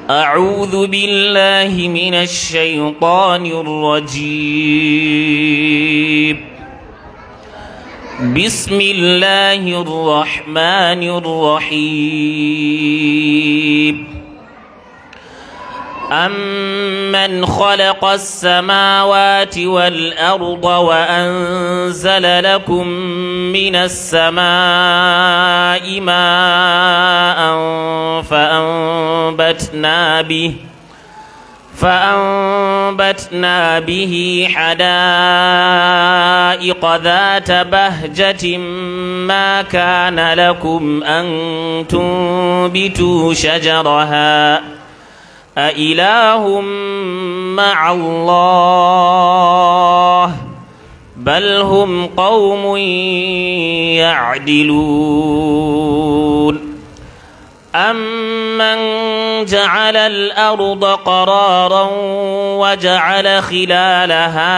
أعوذ بالله من الشيطان الرجيم بسم الله الرحمن الرحيم أمن خلق السماوات والأرض وأنزل لكم من السماء ماء فأنبتنا به فأنبتنا به حدائق ذات بهجة ما كان لكم أن تنبتوا شجرها أإله مع الله بل هم قوم يعدلون أمن جعل الأرض قرارا وجعل خلالها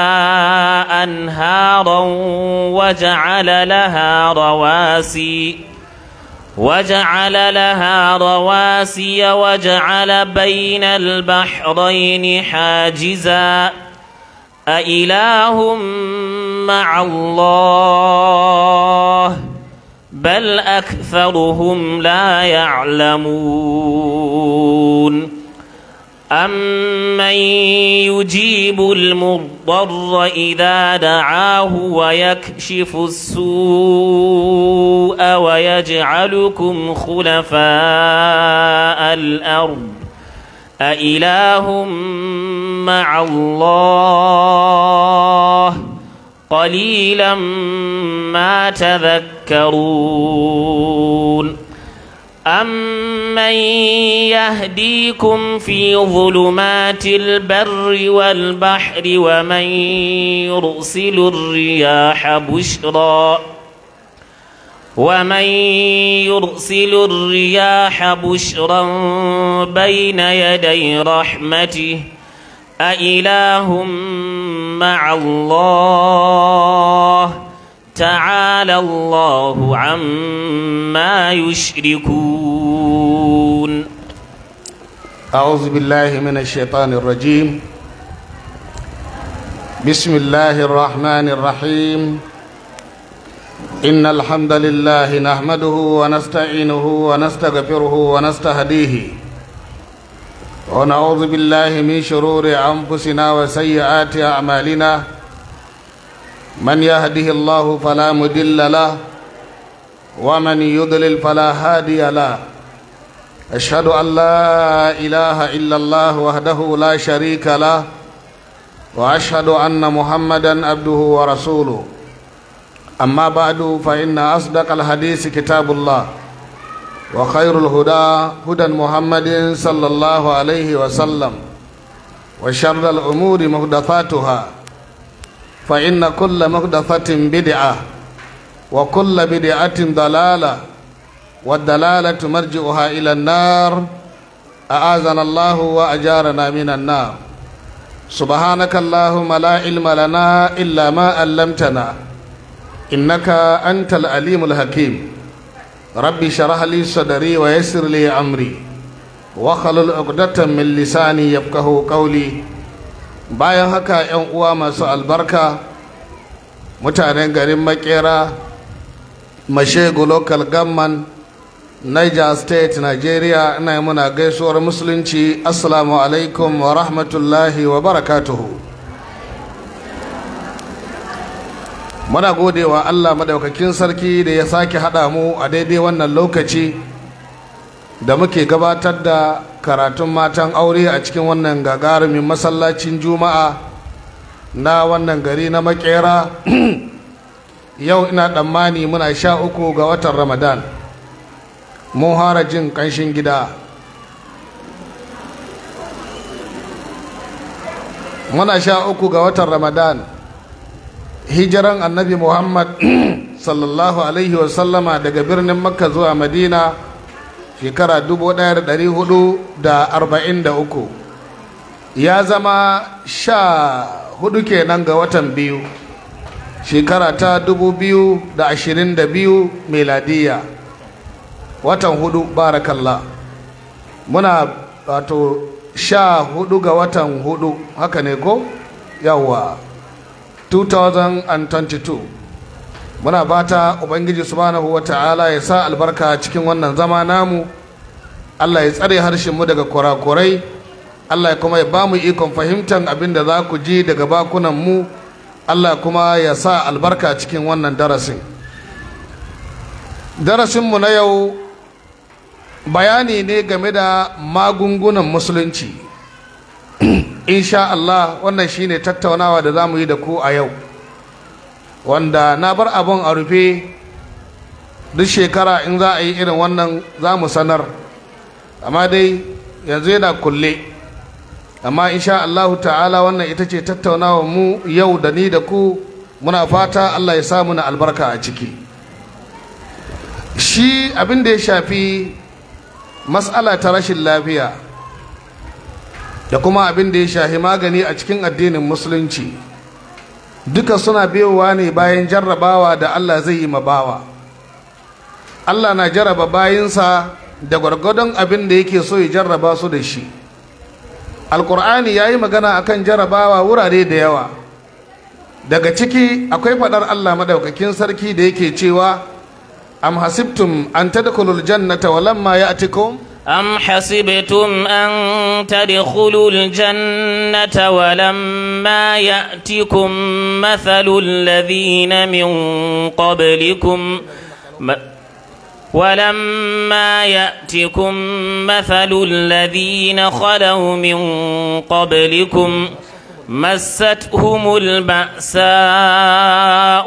أنهارا وجعل لها رواسي وجعل لها رواسي وجعل بين البحرين حاجزا أإله مع الله بل أكثرهم لا يعلمون أمن يجيب المضطر إذا دعاه ويكشف السوء ويجعلكم خلفاء الأرض أإله مع الله قليلا ما تذكرون أمن يهديكم في ظلمات البر والبحر ومن يرسل الرياح بشرا ومن يرسل الرياح بشرا بين يدي رحمته أإله مع الله تعالى الله عما يشركون أعوذ بالله من الشيطان الرجيم بسم الله الرحمن الرحيم إن الحمد لله نحمده ونستعينه ونستغفره ونستهديه ونعوذ بالله من شرور أنفسنا وسيئات أعمالنا من يهده الله فلا مدل له ومن يضلل فلا هادي له أشهد أن لا إله إلا الله وحده لا شريك له وأشهد أن محمدا عبده ورسوله أما بعد فإن أصدق الحديث كتاب الله وخير الهدى هدى محمد صلى الله عليه وسلم وشر الأمور محدثاتها فإن كل محدثة بدعة وكل بدعة ضلالة والدلالة مرجعها إلى النار أعاذنا الله وأجارنا من النار سبحانك اللهم لا علم لنا إلا ما علمتنا إنك أنت العليم الحكيم ربي شرح لي صدري ويسر لي أمري وخلل عقدة من لساني يفقه قولي bayan haka 'yan uwa masu albarka mutanen garin makera mashegu local government niger state nigeria ina yi muna gaisuwar musulunci assalamu alaikum wa rahmatullahi wa barakatuhu muna gode wa allah madaukakin sarki da ya sake haɗa mu a daidai wannan lokaci da muke gabatar da karatun matan aure a cikin wannan gagarumin masallacin juma'a na wannan gari na makera yau ina tsammani muna sha uku ga watan ramadan mun hara jin ƙanshin gida muna sha uku ga watan ramadan hijiran annabi muhammad sallallahu alaihi wasallama daga birnin makka zuwa madina shekara 1443 ya zama sha hudu kenan ga watan biyu shekara ta 2022 meladiya watan hudu barakallah muna wato sha hudu ga watan hudu haka ne ko yawwa 2022 muna fata ubangiji subhanahu wa ta'ala ya sa albarka cikin wannan zama namu allah ya tsare harshenmu daga kurakurai allah kuma ya ba mu ikon fahimtar abin da za ku ji daga bakunanmu allah kuma ya sa albarka cikin wannan darasin darasinmu na yau bayani ne game da magungunan musulunci insha Allah wannan shine tattaunawa da za mu yi da ku a yau wanda na bar abun a rufe duk shekara in za a yi irin wannan za mu sanar amma dai yanzu yana kulle amma insha Allah ta'ala wannan ita ce tattaunawa mu yau da ni da ku muna fata Allah ya samu na albarka a ciki shi abin da ya shafi matsala ta rashin lafiya da kuma abin da ya shafi magani a cikin addinin musulunci duka suna biyowa ne bayan jarrabawa da Allah zai yi mabawa Allah na jarraba bayinsa da gwargwadon abin da yake so ya jarraba su da shi alkur'ani ya yi magana akan jarrabawa wurare da yawa daga ciki akwai faɗar Allah madaukakin sarki da yake cewa أم حسبتم أن تدخلوا الجنة ولما يأتكم أم حسبتم أن تدخلوا الجنة ولما يأتكم مثل الذين من قبلكم ولما يأتكم مثل الذين خلوا من قبلكم مستهم البأساء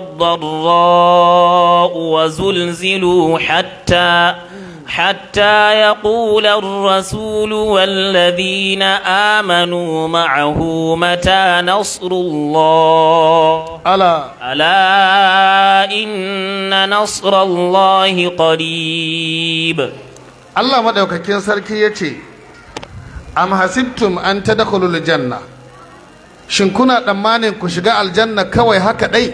والضراء وزلزلوا حتى حتى يقول الرسول والذين آمنوا معه متى نصر الله ألا ألا إن نصر الله قريب Allah madaukakin sarki ya ce am hasibtum an tadkhulul janna shin kuna tsammanin ku shiga aljanna kawai haka dai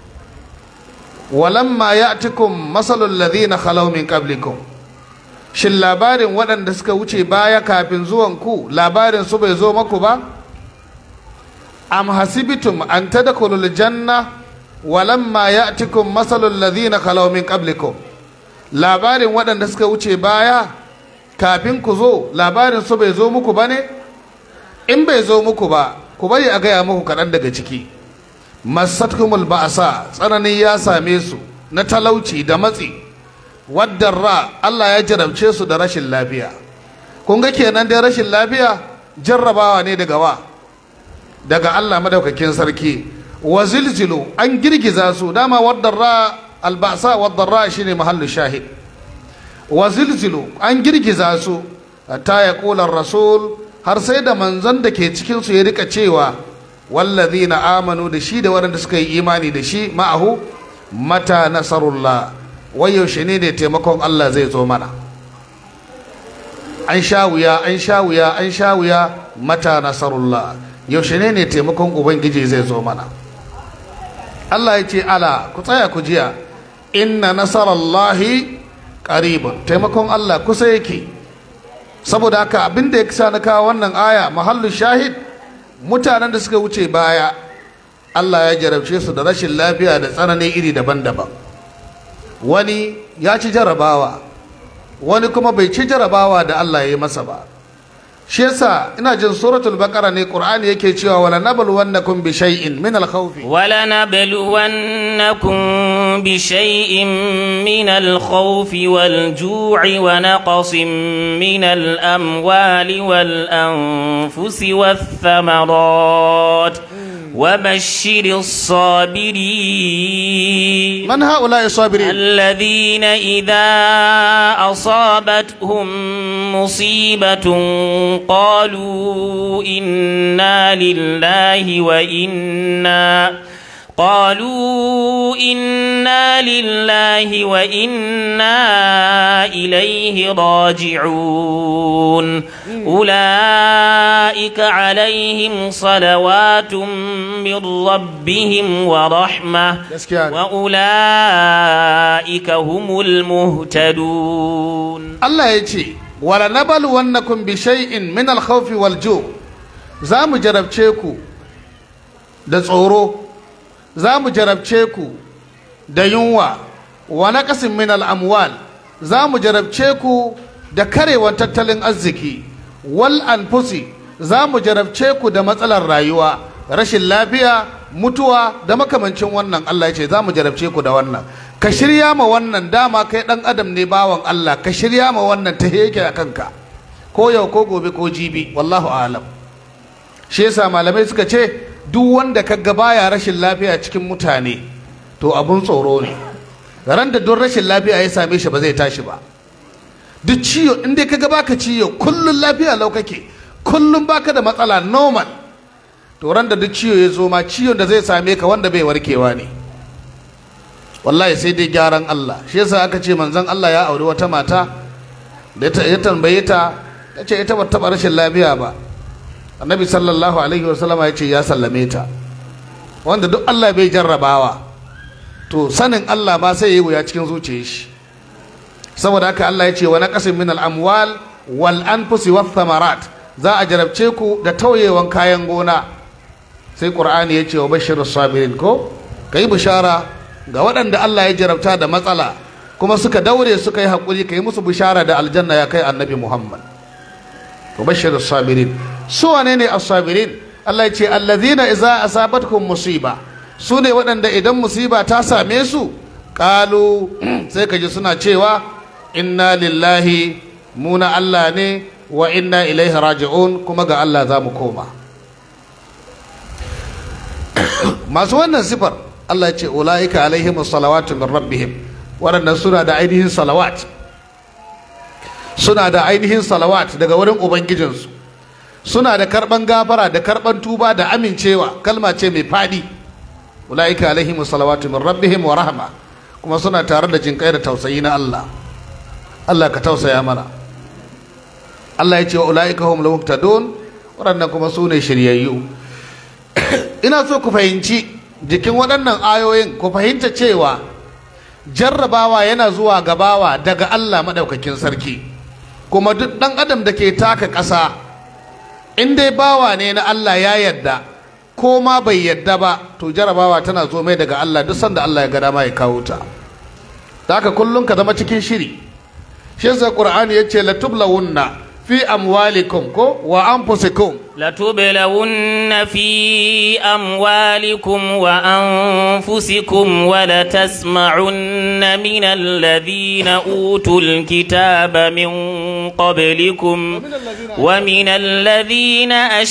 walamma ya'tikum masalul ladhina khalaw min qablikum shin labarin waɗanda suka wuce baya kafin zuwan ku labarin su bai zo maku ba am hasibtum an tadkhulul janna walamma ya'tikum masalul ladhina khalaw min qablikum labarin waɗanda suka wuce baya kafin ku zo labarin su bai zo muku ba ne in bai zo muku ba ku bari a gaya muku kaɗan daga ciki masatkumul ba'asa tsanani ya same su na talauci da matsi ra Allah ya jarabce su da rashin lafiya kun ga kenan dai rashin lafiya jarrabawa ne daga wa daga Allah madaukakin sarki wa zilzilu an girgiza su dama ra albasa ra shine mahallu shahid wa zilzilu an girgiza su ta ya ƙular rasul har sai da manzon da ke cikinsu ya rika cewa wallazi na amanu da shi da waɗanda suka yi imani da shi ma'ahu mata nasarullah wai yaushe ne ne taimakon Allah zai zo mana an sha wuya an sha wuya an sha wuya mata nasarullah yaushe ne ne taimakon ubangiji zai zo mana Allah ya ce ala ku tsaya ku jiya inna nasarallahi qaribun taimakon Allah kusa yake saboda haka abin da ya kisa na kawo wannan aya mahallu shahid mutanen da suka wuce baya Allah ya jarabce su da rashin lafiya da tsanani iri daban-daban wani ya ci jarabawa wani kuma bai ci jarabawa da Allah ya yi masa ba shi yasa ina jin suratul baqara ne qur'ani yake cewa wala nabluwannakum bi shay'in min al-khawfi ولنبلونكم بشيء من الخوف والجوع ونقص من الأموال والأنفس والثمرات وبشر الصابرين من هؤلاء الصابرين الذين إذا أصابتهم مصيبة قالوا إنا لله وإنا قالوا إنا لله وإنا إليه راجعون أولئك عليهم صلوات من ربهم ورحمة Gaskiya ne. وأولئك هم المهتدون Allah ya ce wala nabluwannakum bi shay'in min al-khawfi wal ju' za mu jarabce ku da tsoro za mu jarabce ku da yunwa wa naqasin min al-amwal za mu jarabce ku da karewan tattalin arziki wal anfusi za mu jarabce ku da matsalar rayuwa rashin lafiya mutuwa da makamancin wannan Allah ya ce za mu jarabce ku da wannan ka shirya ma wannan dama kai dan adam ne bawan Allah ka shirya ma wannan ta yake a kanka ko yau ko gobe ko jibi wallahu alam shi yasa malamai suka ce duk wanda ka ga baya rashin lafiya cikin mutane to abun tsoro ne ran da don rashin lafiya ya same shi ba zai tashi ba duk ciwo in dai kaga baka ciwo kullun lafiya lau kake kullun baka da matsala normal to ran da duk ciwo ya zo ma ciwon da zai same ka wanda bai warkewa ne wallahi sai dai gyaran Allah shi yasa aka ce manzon Allah ya auri wata mata da ya tambaye ta ta ce ita bata taɓa rashin lafiya ba annabi sallallahu alaihi wasallama ya ce ya sallame ta wanda duk Allah bai jarrabawa to sanin Allah ma sai ya yi wuya cikin zuciyar shi saboda haka Allah ya ce wa naqasin min al-amwal wal anfusi wath thamarat za a jarabce ku da tauyewan kayan gona sai qur'ani ya ce wa bashirus sabirin ko kai bishara ga waɗanda Allah ya jarabta da matsala kuma suka daure suka yi haƙuri kai musu bishara da aljanna ya kai annabi Muhammad wa bashirus sabirin su wane ne as-sabirin Allah ya ce allazina idza asabatkum musiba su ne waɗanda idan musiba ta same su ƙalu sai ka ji suna cewa inna lillahi muna Allah ne wa inna ilaihi raji'un kuma ga Allah za mu koma masu wannan sifar Allah ce ula'ika alaihim salawatu min rabbihim waɗannan suna da ainihin salawat suna da ainihin salawat daga wurin ubangijinsu suna da karɓan gafara da karɓan tuba da amincewa kalma ce mai faɗi ula'ika alaihim salawatu min rabbihim wa rahma kuma suna tare da jinkai da tausayi na Allah Allah ka tausaya mana Allah ya ce wa ula'ika hum muhtadun waɗannan kuma su ne shiryayyu ina so ku fahimci jikin waɗannan ayoyin ku fahimta cewa jarrabawa yana zuwa gabawa daga Allah maɗaukakin sarki kuma duk ɗan adam da ke taka ƙasa in dai bawa ne na Allah ya yadda ko ma bai yadda ba to jarabawa tana zo mai daga Allah duk sanda Allah ya ga dama ya kawo ta haka kullum ka zama cikin shiri shi yasa qur'ani yace la tublawunna fi amwalikum ko wa anfusikum لتبلون في أموالكم وأنفسكم ولتسمعن من الذين أوتوا الكتاب من قبلكم ومن الذين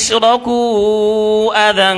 أشركوا أذى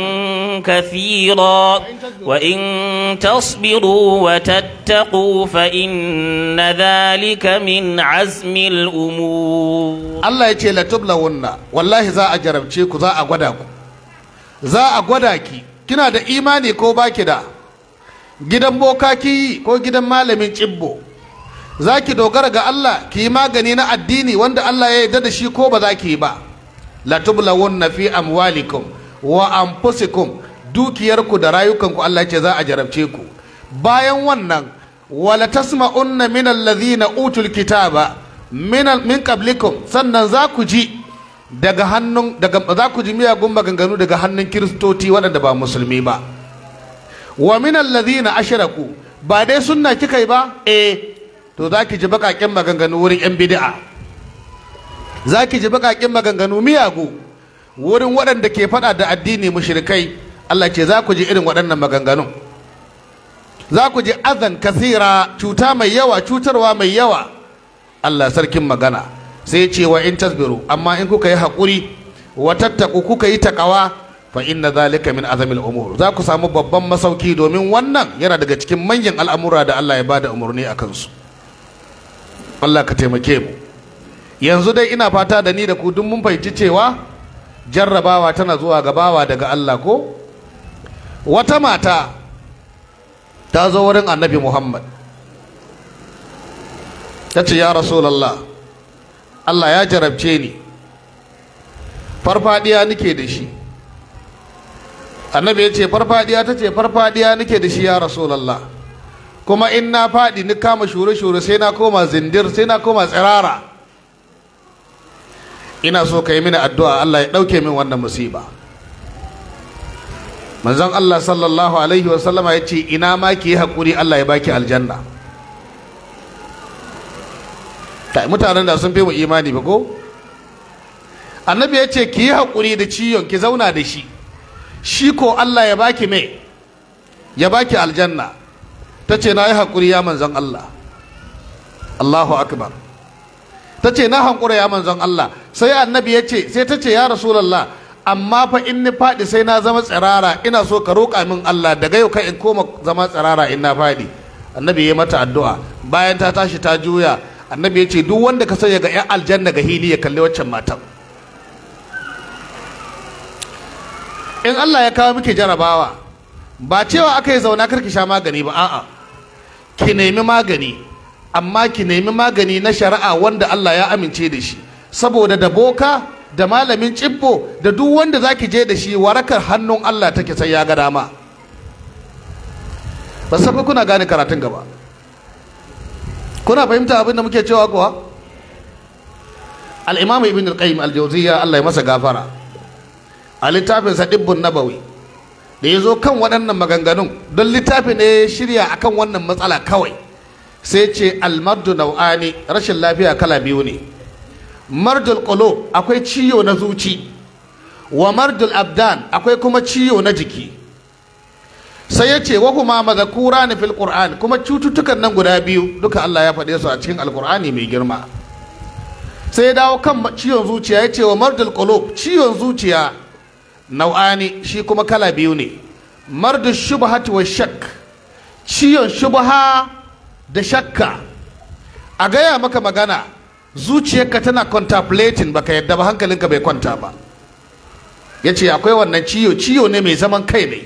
كثيرا وإن تصبروا وتتقوا فإن ذلك من عزم الأمور Allah ya ce la tublawunna wallahi za a jarabce ku za a gwada ku za a gwada ki kina da imani ko baki da gidan boka ki yi ko gidan malamin cibbo za ki dogara ga Allah ki yi magani na addini wanda Allah ya yarda da shi ko ba za ki yi ba la tublawunna fi amwalikum wa anfusikum dukiyarku da rayukanku Allah ya ce za a jarabce ku bayan wannan wala tasma'unna min alladhina utul kitaba min min qablikum sannan za ku ji daga hannun daga za ku ji miyagun maganganu daga hannun kiristoci waɗanda ba musulmi ba wa min alladhina ashraku ba dai sunna kika yi ba eh to za ki ji baƙaƙen maganganu wurin yan bid'a za ki ji baƙaƙen maganganu miyagu wurin waɗanda ke faɗa da addini mushrikai Allah ce za ku ji irin waɗannan maganganun za ku ji azan kasira cuta mai yawa cutarwa mai yawa Allah sarkin magana sai ce wa in tasbiru amma in kuka yi haƙuri wa tattaku kuka yi takawa fa inna zalika min azamil umur za ku samu babban masauki domin wannan yana daga cikin manyan al'amura da Allah ya bada umarni a kansu Allah ka taimake mu yanzu dai ina fata da ni da ku duk mun fahimci cewa jarrabawa tana zuwa gabawa daga Allah ko wata mata ta zo wurin annabi Muhammad ta ce ya rasulallah Allah ya jarabce ni farfadiya nake da shi annabi ya ce farfadiya ta ce farfadiya nake da shi ya rasulallah kuma in na faɗi ni kama shure-shure sai na koma zindir sai na koma tsirara ina so ka yi mini addu'a Allah ya ɗauke min wannan musiba manzon Allah sallallahu alaihi wasallama ya ce ina ma ki yi haƙuri Allah ya baki aljanna mutanen da sun fi mu imani ba ko annabi ya ce ki yi haƙuri da ciwon ki zauna da shi shi ko Allah ya baki me ya baki aljanna ta ce na yi haƙuri ya manzon Allah Allahu akbar ta ce na hankura ya manzon Allah sai annabi ya ce sai ta ce ya rasulallah amma fa in ni faɗi sai na zama tsirara ina so ka roƙa min Allah daga yau kai in koma zama tsirara in na faɗi annabi ya mata addu'a bayan ta tashi ta juya annabi ya ce duk wanda ka sanya ga 'yan aljanna ga hili ya kalli waccan matan in Allah ya kawo miki jarabawa ba cewa aka yi zauna karki sha magani ba a'a ki nemi magani amma ki nemi magani na shari'a wanda Allah ya amince da shi saboda da boka da malamin cibbo da duk wanda zaki je da shi warakar hannun Allah take sai ya ga dama ba safa kuna gane karatun gaba kuna fahimta abin da muke cewa kuwa al-imam ibn al-qayyim al-jawziyya Allah ya masa gafara a littafin sa dibbun nabawi da ya zo kan waɗannan maganganun don littafin ne ya shirya akan wannan matsala kawai sai ce almardu nau'ani rashin lafiya kala biyu ne mardul qulub akwai ciwo na zuci wa mardul abdan akwai kuma ciwo na jiki sai ya ce wa kuma mazakura ni fil qur'an kuma cututtukan nan guda biyu duka Allah ya faɗe su a cikin alqur'ani mai girma sai ya dawo kan ciwon zuciya ya ce wa mardul qulub ciwon zuciya nau'ani shi kuma kala biyu ne mardul shubhati wa shak ciwon shubha da shakka a gaya maka magana zuciyarka tana contemplating baka yadda ba hankalinka bai kwanta ba ya ce akwai wannan ciyo ciyo ne mai zaman kai ne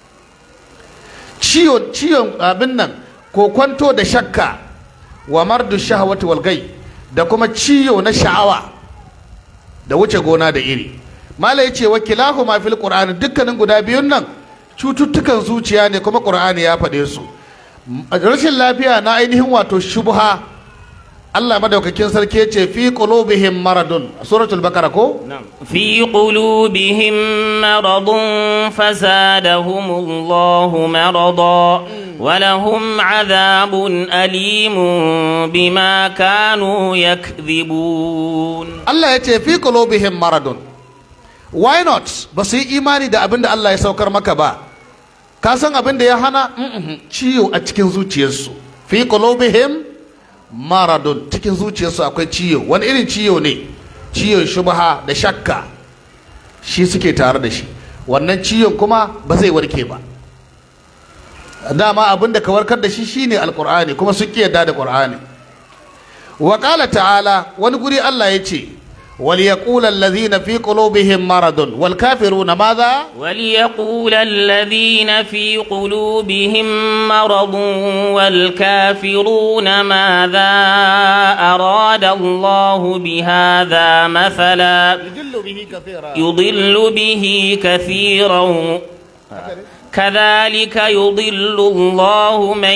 ciyo ciyon abin nan ko kwanto da shakka wa mardu shahawati wal gai da kuma ciyo na sha'awa da wuce gona da iri mala ya ce wa kilahuma fil qur'ani dukkanin guda biyun nan cututtukan zuciya ne kuma qur'ani ya faɗe su rashin lafiya na ainihin wato shubha Allah madaukakin sarki ya ce fi qulubihim maradun suratul bakara ko في قلوبهم مرض فزادهم الله مرضا ولهم عذاب أليم بما كانوا يكذبون Allah ya ce fi qulubihim maradun why not ba su yi imani da abin da Allah ya saukar maka ba ka san abin da ya hana ciwo a cikin zuciyarsu fi qulubihim maradun cikin zuciyarsu akwai ciwo wani irin ciwo ne ciwon shubha da shakka shi suke tare da shi wannan ciwon kuma ba zai warke ba dama abin da ka warkar da shi shine alqur'ani kuma sun ki yarda da qur'ani wa qala ta'ala wani guri Allah ya ce وليقول الذين في قلوبهم مرض والكافرون ماذا وليقول الذين في قلوبهم مرض والكافرون ماذا أراد الله بهذا مثلا يضل به كثيرا يضل به كثيرا كذلك يضل الله من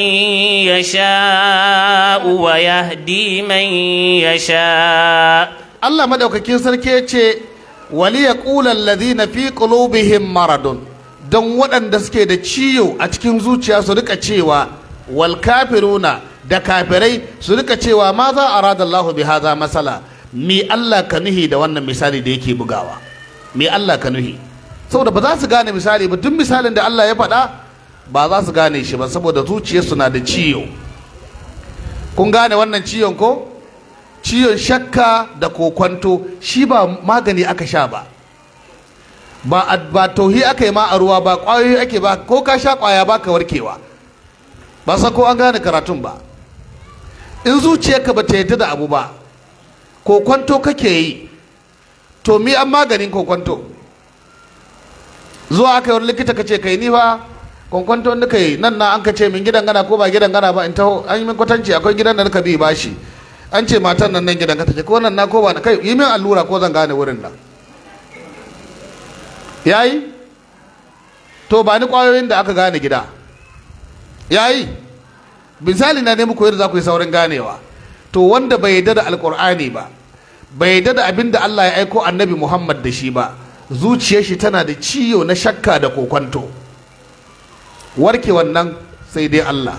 يشاء ويهدي من يشاء Allah madaukakin sarki ya ce wali ya ƙulan ladina fi qulubihim maradun don waɗanda suke da ciwo a cikin zuciya su rika cewa wal kafiruna da kafirai su rika cewa ma za a rada Allah bi haza masala mi Allah ka nuhi da wannan misali da yake bugawa mi Allah ka nuhi saboda ba za su gane misali ba duk misalin da Allah ya faɗa ba za su gane shi ba saboda zuciyarsu na da ciwo kun gane wannan ciwon ko ciwon shakka da kokwanto shi ba magani aka sha ba ba ba tauhi aka yi ma a ruwa ba ƙwayoyi ake ba ko ka sha ƙwaya ba ka warkewa ba sa ko an gane karatun ba in zuciyarka ba ta yadda da abu ba kokwanto kake yi to mi an maganin kokwanto zuwa aka yi wani likita ka ce kai ni fa kwankwanto da kai nan na an ka ce min gidan gana ko ba gidan gana ba in taho an yi min kwatanci akwai gidan da ka bi bashi an ce matan nan nan gidan ka take ko nan na ko ba kai yi min allura ko zan gane wurin nan yayi to ba ni kwayoyin da aka gane gida yayi misali na ne muku yadda za ku yi saurin ganewa to wanda bai yarda da alkur'ani ba bai yarda da abin da Allah ya aiko annabi Muhammad da shi ba zuciyar shi tana da ciyo na shakka da kokwanto warke wannan sai dai Allah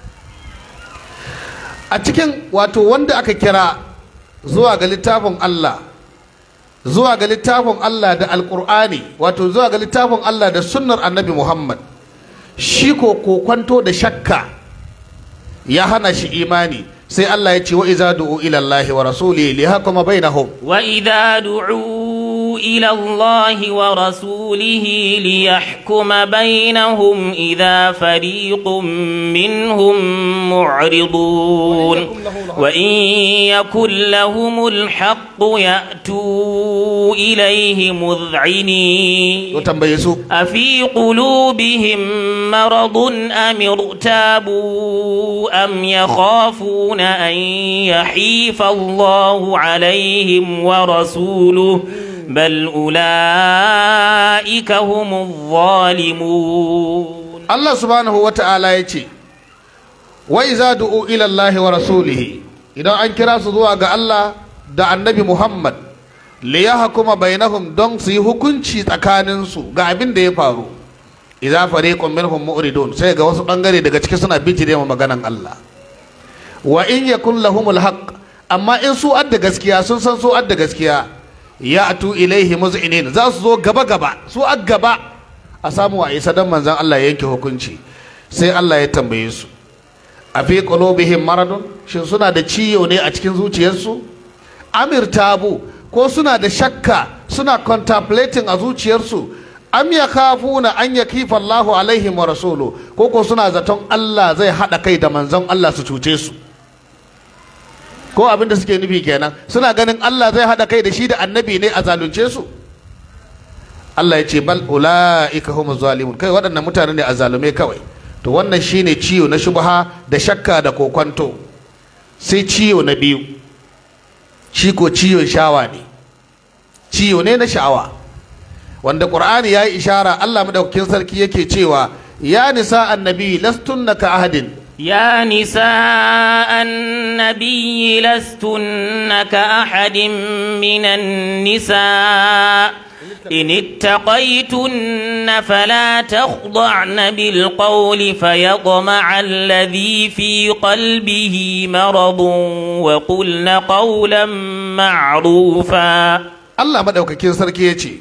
a cikin wato wanda aka kira zuwa ga littafin Allah zuwa ga littafin Allah da alkur'ani wato zuwa ga littafin Allah da sunnar annabi Muhammad shi ko kokwanto da shakka ya hana shi imani sai Allah ya ce wa iza du'u ila Allah wa rasulihi li hakuma bainahum وإذا دعوا إلى الله ورسوله ليحكم بينهم إذا فريق منهم معرضون وإن يكن لهم الحق يأتوا إليه مذعنين to tambaye su أفي قلوبهم مرض أم ارتابوا أم يخافون أن يحيف الله عليهم ورسوله بل أولئك هم الظالمون Allah subhanahu wa ta'ala ya ce wa iza du'u ila Allah wa rasulihi idan an kira su zuwa ga Allah da annabi Muhammad li yahkuma bainahum don su yi hukunci tsakanin su ga abin da ya faru idza fariqun minhum mu'ridun sai ga wasu bangare daga ciki suna bijire ma maganan Allah wa in yakun lahumul haqq amma in su adda gaskiya sun san su adda gaskiya ya atu ilaihi muz'inin za su zo gaba gaba su a gaba a samu a isa dan manzon Allah ya yanke hukunci sai Allah ya tambaye su a fi qulubihim maradun shin suna da ciyo ne a cikin zuciyarsu amir tabu ko suna da shakka suna contemplating a zuciyarsu am yakhafuna an yakifa Allahu alaihim wa rasulu ko ko suna zaton Allah zai hada kai da manzon Allah su cuce su ko abin da suke nufi kenan suna ganin Allah zai hada kai da shi da annabi ne a zalunce su Allah ya ce bal ulaika humuz zalimun kai waɗannan mutane ne a zalume kawai to wannan shine ciwo na shubha da shakka da kokwanto sai ciwo na biyu shi ko ciwon shawa ne ciwo ne na sha'awa wanda qur'ani ya yi ishara Allah madaukakin sarki yake cewa ya nisa annabi lastunna ka ahadin يا نساء النبي لستن كأحد من النساء إن اتقيتن فلا تخضعن بالقول فيطمع الذي في قلبه مرض وقلن قولا معروفا Allah madaukakin sarki ya ce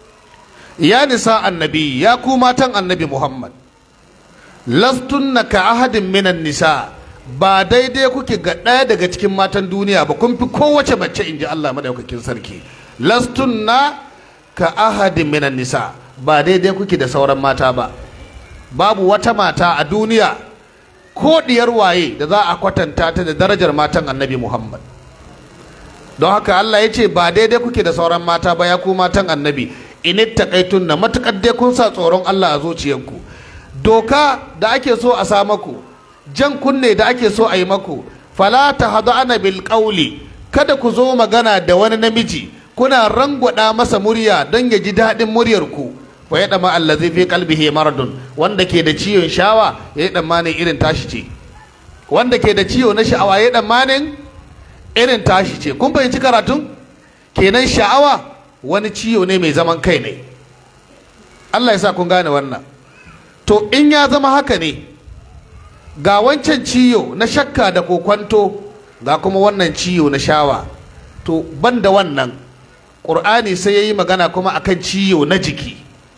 ya nisa annabi ya ku matan annabi Muhammad lastunna ka ahadin minan nisa ba daidai kuke ga ɗaya daga cikin matan duniya ba kun fi kowace mace in ji Allah madaukakin sarki lastunna ka ahadin minan nisa ba daidai kuke da sauran mata ba babu wata mata a duniya ko diyar waye da za a kwatanta ta da darajar matan annabi Muhammad don haka Allah ya ce ba daidai kuke da sauran mata ba ya ku matan annabi in na matukar dai kun sa tsoron Allah a zuciyarku doka da ake so a sa maku jan kunne da ake so a yi maku fala ana bil qawli kada ku zo magana da wani namiji kuna rangwada masa murya don ya ji daɗin muryar ku wa ya dama allazi fi qalbihi maradun wanda ke da ciwon shawa ya yi tsammanin irin tashi ce wanda ke da ciwo na sha'awa ya yi tsammanin irin tashi ce kun fahimci karatun kenan sha'awa wani ciwo ne mai zaman kai ne Allah ya sa kun gane wannan to in ya zama haka ne ga wancan ciyo na shakka da kokwanto ga kuma wannan ciyo na shawa to ban da wannan ƙur'ani sai ya yi magana kuma akan ciyo na jiki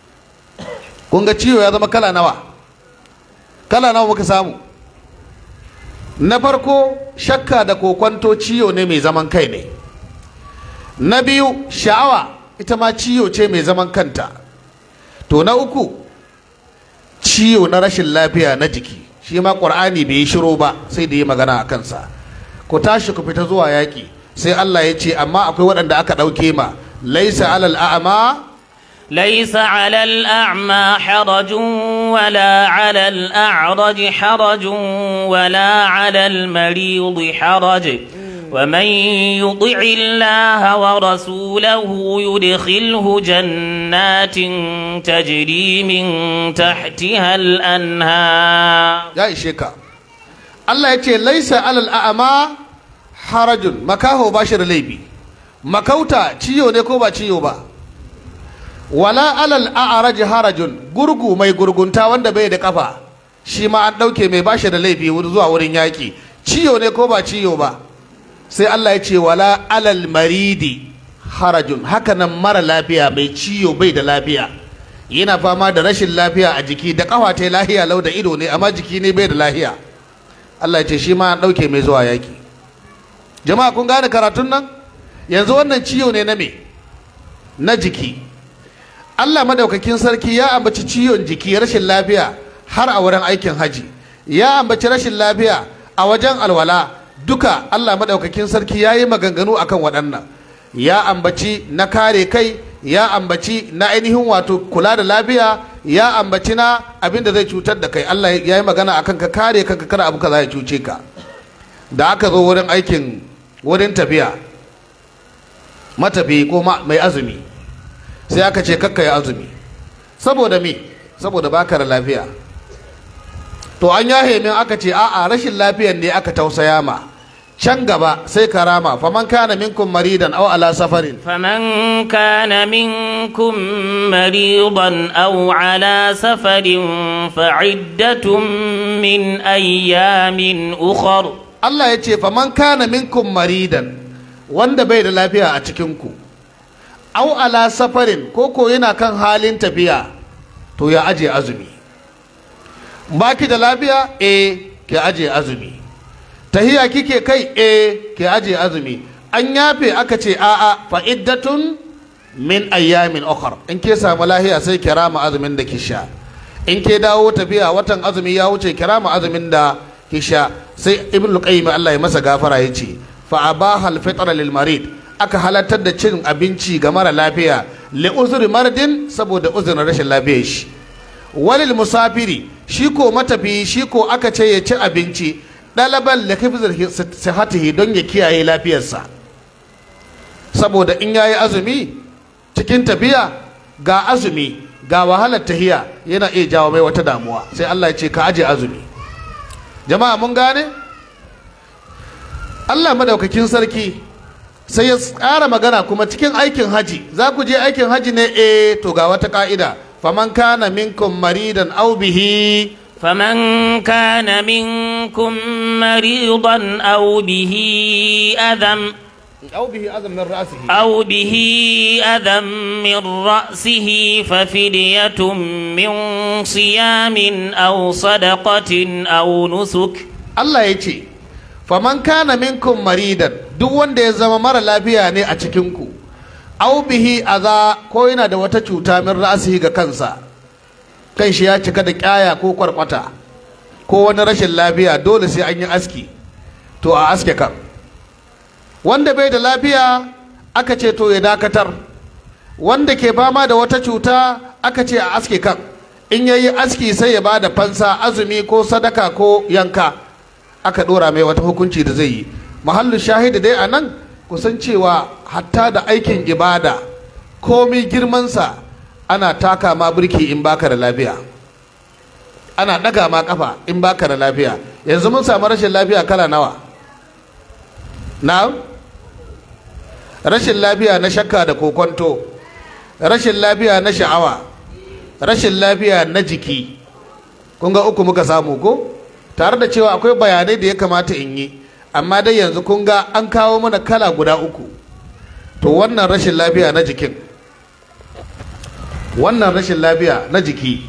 kun ga ciyo ya zama kala nawa kala nawa muka samu na farko shakka da kokwanto ciyo ne mai zaman kai ne na biyu sha'awa ita ma ciyo ce mai zaman kanta to na uku ciwo na rashin lafiya na jiki shi ma ƙur'ani bai yi shiro ba sai da yi magana a kansa ku tashi ku fita zuwa yaƙi sai Allah ya ce amma akwai waɗanda aka ɗauke ma laisa alal a'ma ليس على الأعمى حرج ولا على الأعرج حرج ولا على المريض حرج ومن يطع الله ورسوله يدخله جنات تجري من تحتها الأنهار ya ishe ka Allah ya ce laisa alal a'ma harajun makaho ba shi da laifi makauta ciyo ne ko ba ciyo ba wala alal a'raj harajun gurgu mai gurgunta wanda bai da kafa shi ma an dauke mai bashi da laifi zuwa wurin yaki ciyo ne ko ba ciyo ba sai Allah ya ce wala alal maridi harajun haka nan mara lafiya mai ciyo bai da lafiya yana fama da rashin lafiya a jiki da kafa ta lahiya lau da ido ne amma jiki ne bai da lahiya Allah ya ce shi ma an dauke mai zuwa yaki jama'a kun gane karatun nan yanzu wannan ciyo ne na me na jiki Allah madaukakin sarki ya ambaci ciwon jiki rashin lafiya har a wurin aikin haji ya ambaci rashin lafiya a wajen alwala duka Allah madaukakin sarki ya yi maganganu akan waɗannan ya ambaci na kare kai ya ambaci na ainihin wato kula da lafiya ya ambaci na abin da zai cutar da kai Allah ya yi magana akan ka kare kanka kada abu kaza ya cuce ka da aka zo wurin aikin wurin tafiya matafi ko mai azumi sai aka ce kakka ya azumi saboda me saboda baka da lafiya to an yahe min aka ce a'a rashin lafiyan ne aka tausaya ma can gaba sai karama faman kana minkum maridan aw ala safarin فمن كان منكم مريضا أو على سفر فعدة من أيام أخر Allah ya ce faman kana minkum maridan wanda bai da lafiya a cikinku aw ala safarin ko ko yana kan halin tafiya to ya aje azumi baki da lafiya eh ke aje azumi tahiya kike kai eh ke aje azumi an yafe aka ce a'a fa iddatun min ayyamin ukhra in ke samu lahiya sai kirama azumin da kisha in ke dawo tafiya watan azumi ya wuce kirama azumin da kisha sai ibnu qayyim Allah ya masa gafara yace fa abaha al-fitra lil marid aka halartar da cin abinci ga mara lafiya li uzuri mardin saboda uzurin rashin lafiyar shi walil musafiri shi ko matafi shi ko aka ce ya ci abinci ɗalaban da kafin sihatihi don ya kiyaye lafiyarsa saboda in yayi azumi cikin tafiya ga azumi ga wahalar tahiya yana iya jawo mai wata damuwa sai Allah ya ce ka aje azumi jama'a mun gane Allah madaukakin sarki sai ya tsara magana kuma cikin aikin haji za ku je aikin haji ne eh to ga wata ka'ida faman kana minkum maridan aw bihi فمن كان منكم مريضا أو به أذى aw bihi azam min ra'sihi أو به أذى من رأسه ففدية من صيام أو صدقة أو نسك Allah ya ce faman kana minkum maridan duk wanda ya zama mara lafiya ne a cikinku aw bihi aza ko yana da wata cuta min ra'sihi ga kansa kan shi ya cika da kyaya ko kwarkwata ko wani rashin lafiya dole sai an yi aski to a aske kan wanda bai da lafiya aka ce to ya dakatar wanda ke fama da wata cuta aka ce a aske kan in yayi aski sai ya ba da fansa azumi ko sadaka ko yanka aka dora mai wata hukunci da zai yi mahallu shahidi dai a nan kusan cewa hatta da aikin ibada komi girmansa ana taka ma birki in baka da lafiya ana daga ma kafa in baka da lafiya yanzu mun samu rashin lafiya kala nawa na rashin lafiya na shakka da kokonto rashin lafiya na sha'awa rashin lafiya na jiki kun ga uku muka samu ko tare da cewa akwai bayanai da ya kamata in yi amma dai yanzu kun ga an kawo mana kala guda uku to wannan rashin lafiya na jikin wannan rashin lafiya na jiki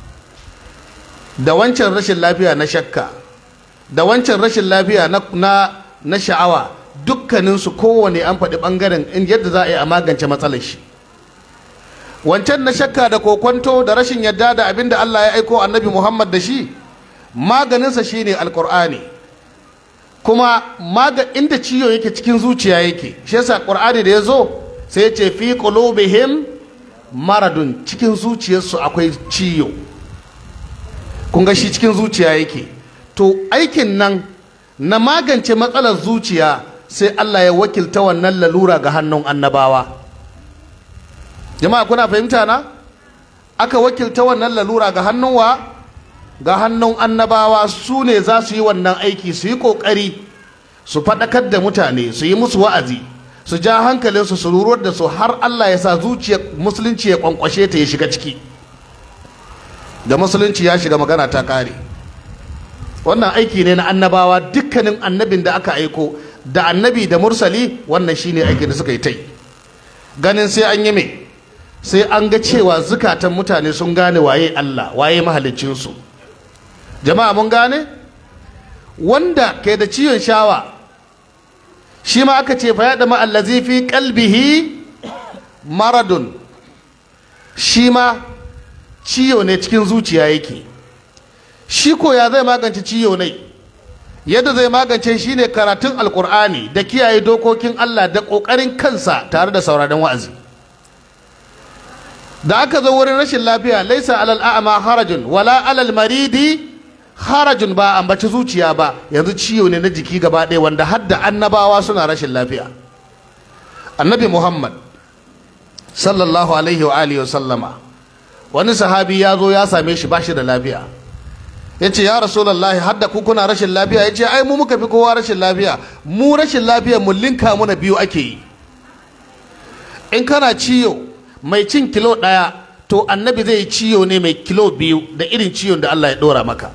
da wancan rashin lafiya na shakka da wancan rashin lafiya na, na, na sha'awa dukkaninsu kowane an faɗi ɓangaren in yadda za a yi a magance matsalar shi wancan na shakka da kokwanto da rashin yadda da abin da Allah ya aiko annabi Muhammad da shi maganinsa shine alkur'ani kuma maga inda ciwo yake cikin zuciya yake shi yasa qur'ani da ya zo sai ya ce fi qulubihim maradun cikin zuciyarsu akwai ciwo kun ga shi cikin zuciya yake to aikin nan na magance matsalar zuciya sai Allah ya wakilta wannan lalura ga hannun annabawa jama'a kuna fahimta na aka wakilta wannan lalura ga hannun wa ga hannun annabawa su ne za su yi wannan aiki su yi ƙoƙari su faɗakar da mutane su yi musu wa'azi su ja hankalinsu su ruruwar da su har Allah ya sa zuciyar musulunci ya kwankwashe ta ya shiga ciki da musulunci ya shiga magana ta kare wannan aiki ne na annabawa dukkanin annabin da aka aiko da annabi da mursali wannan shine aikin da suka yi ta yi ganin sai an yi mai sai an ga cewa zukatan mutane sun gane waye Allah waye mahaliccinsu jama'a mun gane wanda ke da ciwon shawa shi ma aka ce fa ya dama allazi fi qalbihi maradun shi ma ciwo ne cikin zuciya yake shi ko ya zai magance ciwo ne yadda zai magance shi ne karatun alkur'ani da kiyaye dokokin Allah da ƙoƙarin kansa tare da sauraron wa'azi da aka zo wurin rashin lafiya laisa alal a'ma harajun wala alal maridi harajun ba ambaci zuciya ba yanzu ciwo ne na jiki gaba ɗaya wanda har da annabawa suna rashin lafiya annabi muhammad sallallahu alaihi wa alihi wa sallama wani sahabi ya zo ya same shi bashi da lafiya ya ce ya rasulullahi har da kuna rashin lafiya ya ce ai mu muka fi kowa rashin lafiya mu rashin lafiya mu linka muna biyu ake yi in kana ciyo mai cin kilo ɗaya to annabi zai yi ciyo ne mai kilo biyu da irin ciyon da Allah ya ɗora maka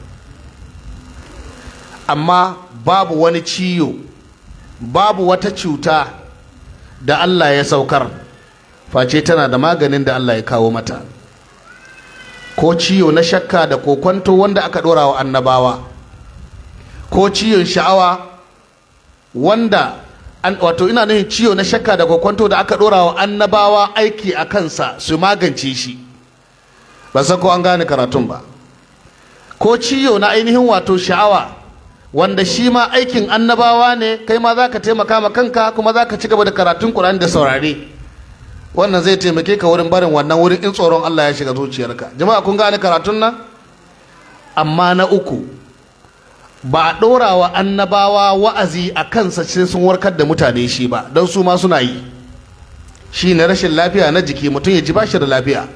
amma babu wani ciyo babu wata cuta da Allah ya saukar face tana da maganin da Allah ya kawo mata ko ciyo na shakka da kokwanto wanda aka ɗora wa annabawa ko ciyon sha'awa wanda an, wato ina nufin ciyo na shakka da kokwanto da aka ɗora wa annabawa aiki a kansa su magance shi ba san ko an gane karatun ba ko ciyo na ainihin wato sha'awa wanda shi ma aikin annabawa ne kai ma za ka taimaka ma kanka kuma za ka ci gaba da karatun ƙur'ani da saurare wannan zai taimake ka wurin barin wannan wurin in tsoron Allah ya shiga zuciyarka jama'a kun gane karatun nan amma na uku ba a ɗora wa annabawa wa'azi a kansa sai sun warkar da mutane shi ba don su ma suna yi shi ne rashin lafiya na jiki mutum ya ji bashi da lafiya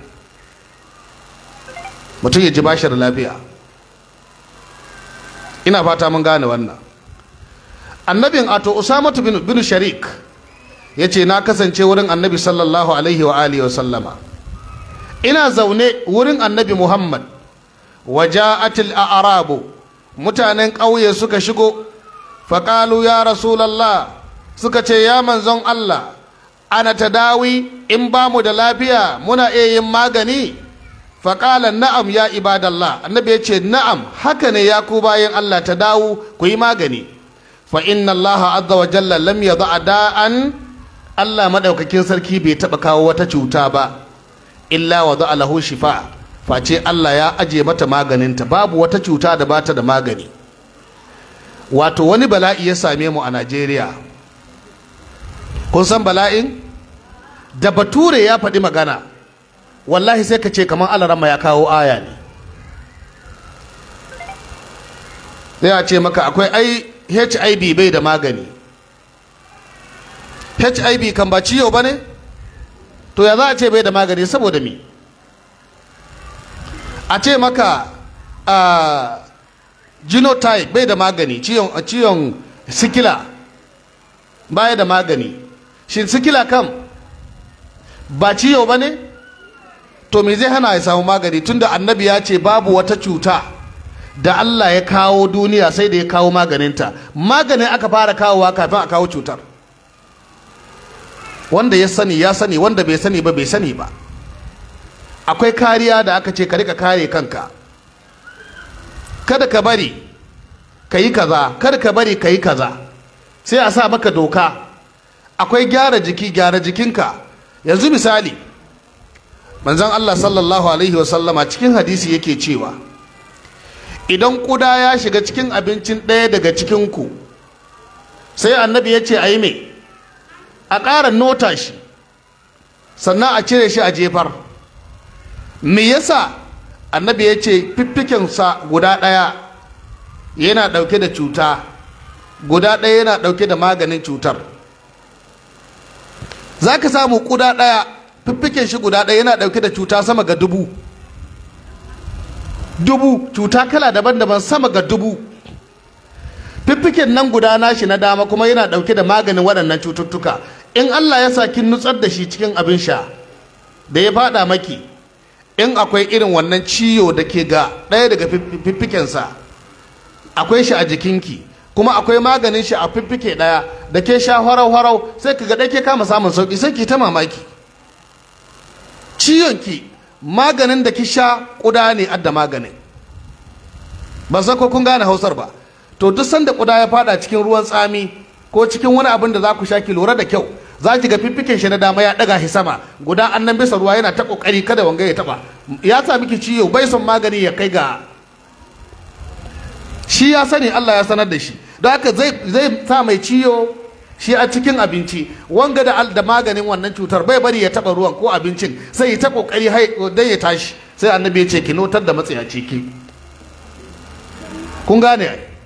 mutum ya ji bashi da lafiya ina fata mun gane wannan annabin ato usamatu bin, bin sharik ya ce na kasance wurin annabi sallallahu alaihi wa alihi wa sallama ina zaune wurin annabi muhammad waja'atil a'rabu mutanen ƙauye suka shigo faƙalu ya rasulallah suka ce ya manzon allah ana tadawi in ba mu da lafiya muna iya yin magani faƙala na'am ya ibadallah annabi ya ce na'am haka ne ya ku bayan allah ta dawo ku yi magani fa inna allaha azza wa jalla lam yadha da'an Allah madaukakin sarki bai taba kawo wata cuta ba illa wa za'a lahu shifa face Allah ya aje mata maganinta babu wata cuta da bata da magani wato wani bala'i ya same mu a Najeriya kun san bala'in da bature ya faɗi magana wallahi sai ka ce kamar alarama ya kawo aya ne sai ce maka akwai ai HIV bai da magani hiv kan ba ciyo ba ne to ya za a ce bai da magani saboda mi a ce maka a genotype bai da magani ciyon sikila baya da magani shin sikila kam ba ciyo ba ne to me zai hana ya samu magani tunda annabi ya ce babu wata cuta da Allah ya kawo duniya sai da ya kawo maganinta maganin aka fara kawowa kafin a kawo cutar wanda ya sani ya sani wanda bai sani ba bai sani ba akwai kariya da aka ce ka rika kare kanka kada ka bari ka yi kaza kada ka bari ka yi kaza sai a sa maka doka akwai gyara jiki gyara jikinka yanzu misali manzon Allah sallallahu alaihi wasallama cikin hadisi yake cewa idan kuda ya shiga cikin abincin ɗaya daga cikinku sai annabi ya ce a yi mai a ƙara nota shi sannan a cire shi a jefar me yasa annabi ya ce fiffikensa guda ɗaya yana ɗauke da cuta guda ɗaya yana ɗauke da maganin cutar za ka samu ƙuda ɗaya fiffiken shi guda ɗaya yana ɗauke da cuta sama ga dubu dubu cuta kala daban-daban sama ga dubu fiffiken nan guda nashi na dama kuma yana ɗauke da maganin waɗannan cututtuka in Allah ya sa kin nutsar da shi cikin abin sha da ya fada maki in akwai irin wannan ciwo da ke ga ɗaya daga fiffikensa akwai shi a jikinki kuma akwai maganin shi a fiffike ɗaya da ke sha harau-harau sai ka ga ɗaya ke kama samun sauƙi sai ki ta mamaki ciwonki maganin da ki sha ƙuda ne adda maganin ba san ko kun gane hausar ba to duk sanda ƙuda ya fada cikin ruwan tsami ko cikin wani abin da za ku sha ki lura da kyau za ki ga fiffiken shi na dama ya daga shi sama guda annan bisa ruwa yana ta kokari kada wanga ya taba ya sa miki ciwo bai son magani ya kai ga shi ya sani Allah ya sanar da shi don haka zai zai sa mai ciwo shi a cikin abinci wanga da da maganin wannan cutar bai bari ya taba ruwan ko abincin sai ya ta kokari dai ya tashi sai annabi ya ce ki notar da matsayaci ki kun gane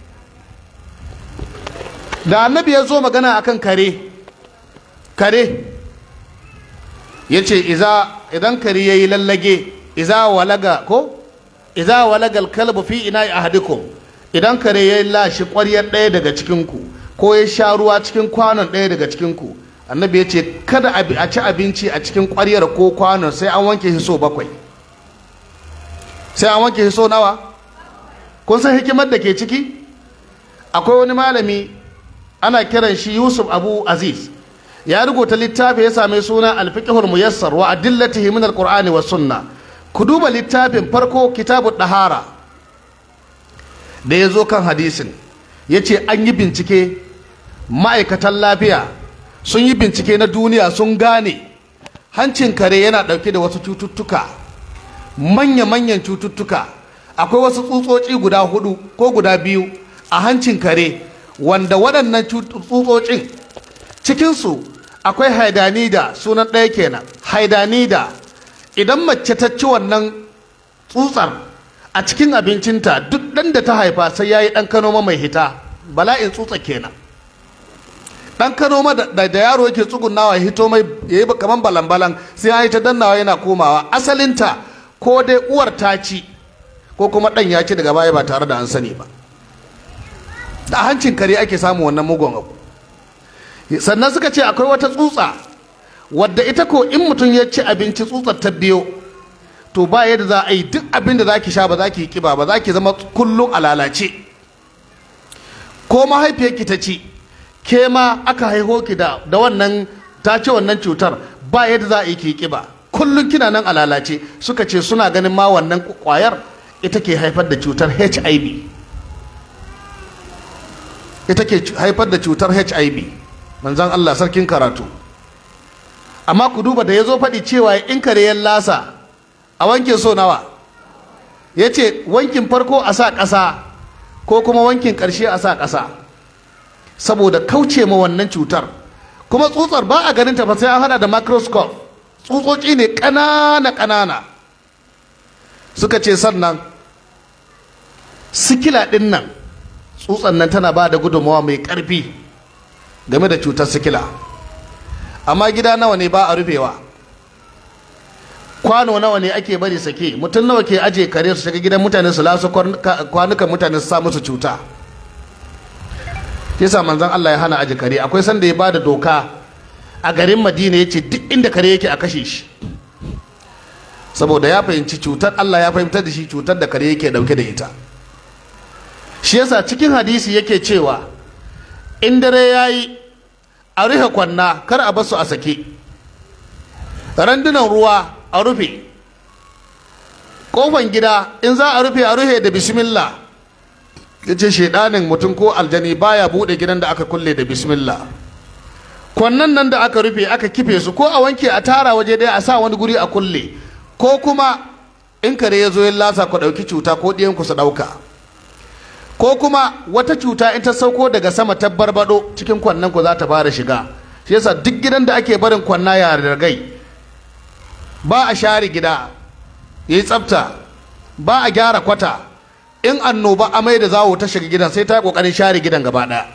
da annabi ya zo magana akan kare kare ya ce idan kare ya yi lallage iza walaga ko iza walaga alkalbu fi ina ahadikum idan kare ya yi lashi ƙwaryar ɗaya daga cikinku ko ya sha ruwa cikin kwanon ɗaya daga cikinku annabi ya ce kada a ci abinci a cikin ƙwaryar ko kwanon sai an wanke shi so bakwai sai an wanke shi so nawa kun san hikimar da ke ciki akwai wani malami ana kiran shi yusuf abu aziz ya rubuta littafi ya same suna alfiqhul muyassar wa adillatihi min alqur'ani was sunna ku duba littafin farko kitabu dahara da ya zo kan hadisin ya ce an yi bincike ma'aikatan lafiya sun yi bincike na duniya sun gane hancin kare yana ɗauke da wasu cututtuka manya-manyan cututtuka akwai wasu tsutsotsi guda hudu ko guda biyu a hancin kare wanda waɗannan tsutsotsin cikinsu akwai haidanida sunan ɗaya kenan haidanida idan mace ta ci wannan tsutsar a cikin abincinta duk ɗan da ta haifa sai ya yi ɗan kanoma mai hita bala'in tsutsa kenan ɗan kanoma da da yaro yake tsugunawa ya hito mai ya yi kamar balan-balan sai ya yi ta dannawa yana komawa asalinta ko dai uwar ta ci ko kuma ɗan ya ci daga baya ba tare da an sani ba da hancin kare ake samun wannan mugun abu sannan suka ce akwai wata tsutsa wadda ita ko in mutum ya ci abinci tsutsar ta biyo to ba yadda za a yi duk abin da za ki sha ba za ki yi kiba ba za ki zama kullum a lalace ko mahaifiyarki ta ci ke ma aka haiho ki da da wannan ta ce wannan cutar ba yadda za a yi ki yi kiba kullum kina nan a lalace suka ce suna ganin ma wannan kwayar ita ke haifar da cutar HIV ita ke haifar da cutar HIV manzan Allah sarkin karatu amma ku duba da ya zo faɗi cewa in kare ya lasa a wanke so nawa ya ce wankin farko a sa ƙasa ko kuma wankin ƙarshe a sa ƙasa saboda kauce ma wannan cutar kuma tsutsar ba a ganin ta ba sai an hada da microscope tsutsotsi ne ƙanana ƙanana suka ce sannan sikila ɗin nan tsutsan nan tana ba da gudunmawa mai ƙarfi game da cutar sikila amma gida nawa ne ba a rufewa kwano nawa ne ake bari sake mutum nawa ke aje kare su shiga gidan mutane su lasu kwanukan mutane su sa musu cuta yasa manzon Allah ya hana aje kare akwai sanda ya ba da doka a garin Madina ya ce duk inda kare yake a kashe shi saboda ya fahimci cutar Allah ya fahimtar da shi cutar da kare yake dauke da ita shi yasa cikin hadisi yake cewa in dare ya yi a rufe kwanna kar a basu a sake randunan ruwa a rufe kofan gida in za a rufe a rufe da bismillah ya ce shaidanin mutum ko aljani baya bude gidan da aka kulle da bismillah kwannan nan da aka rufe aka kife su ko a wanke a tara waje ɗaya a sa wani guri a kulle ko kuma in kare ya zo ya lasa ku ɗauki cuta ko ɗiyanku su ɗauka ko kuma wata cuta in ta sauko daga sama ta barbado cikin kwannan ku za ta fara shiga shi yasa duk gidan da ake barin kwanna ya ragai ba a share gida yayi tsafta ba a gyara kwata in annoba amai da zawo ta shiga gidan sai ta kokarin share gidan gaba daya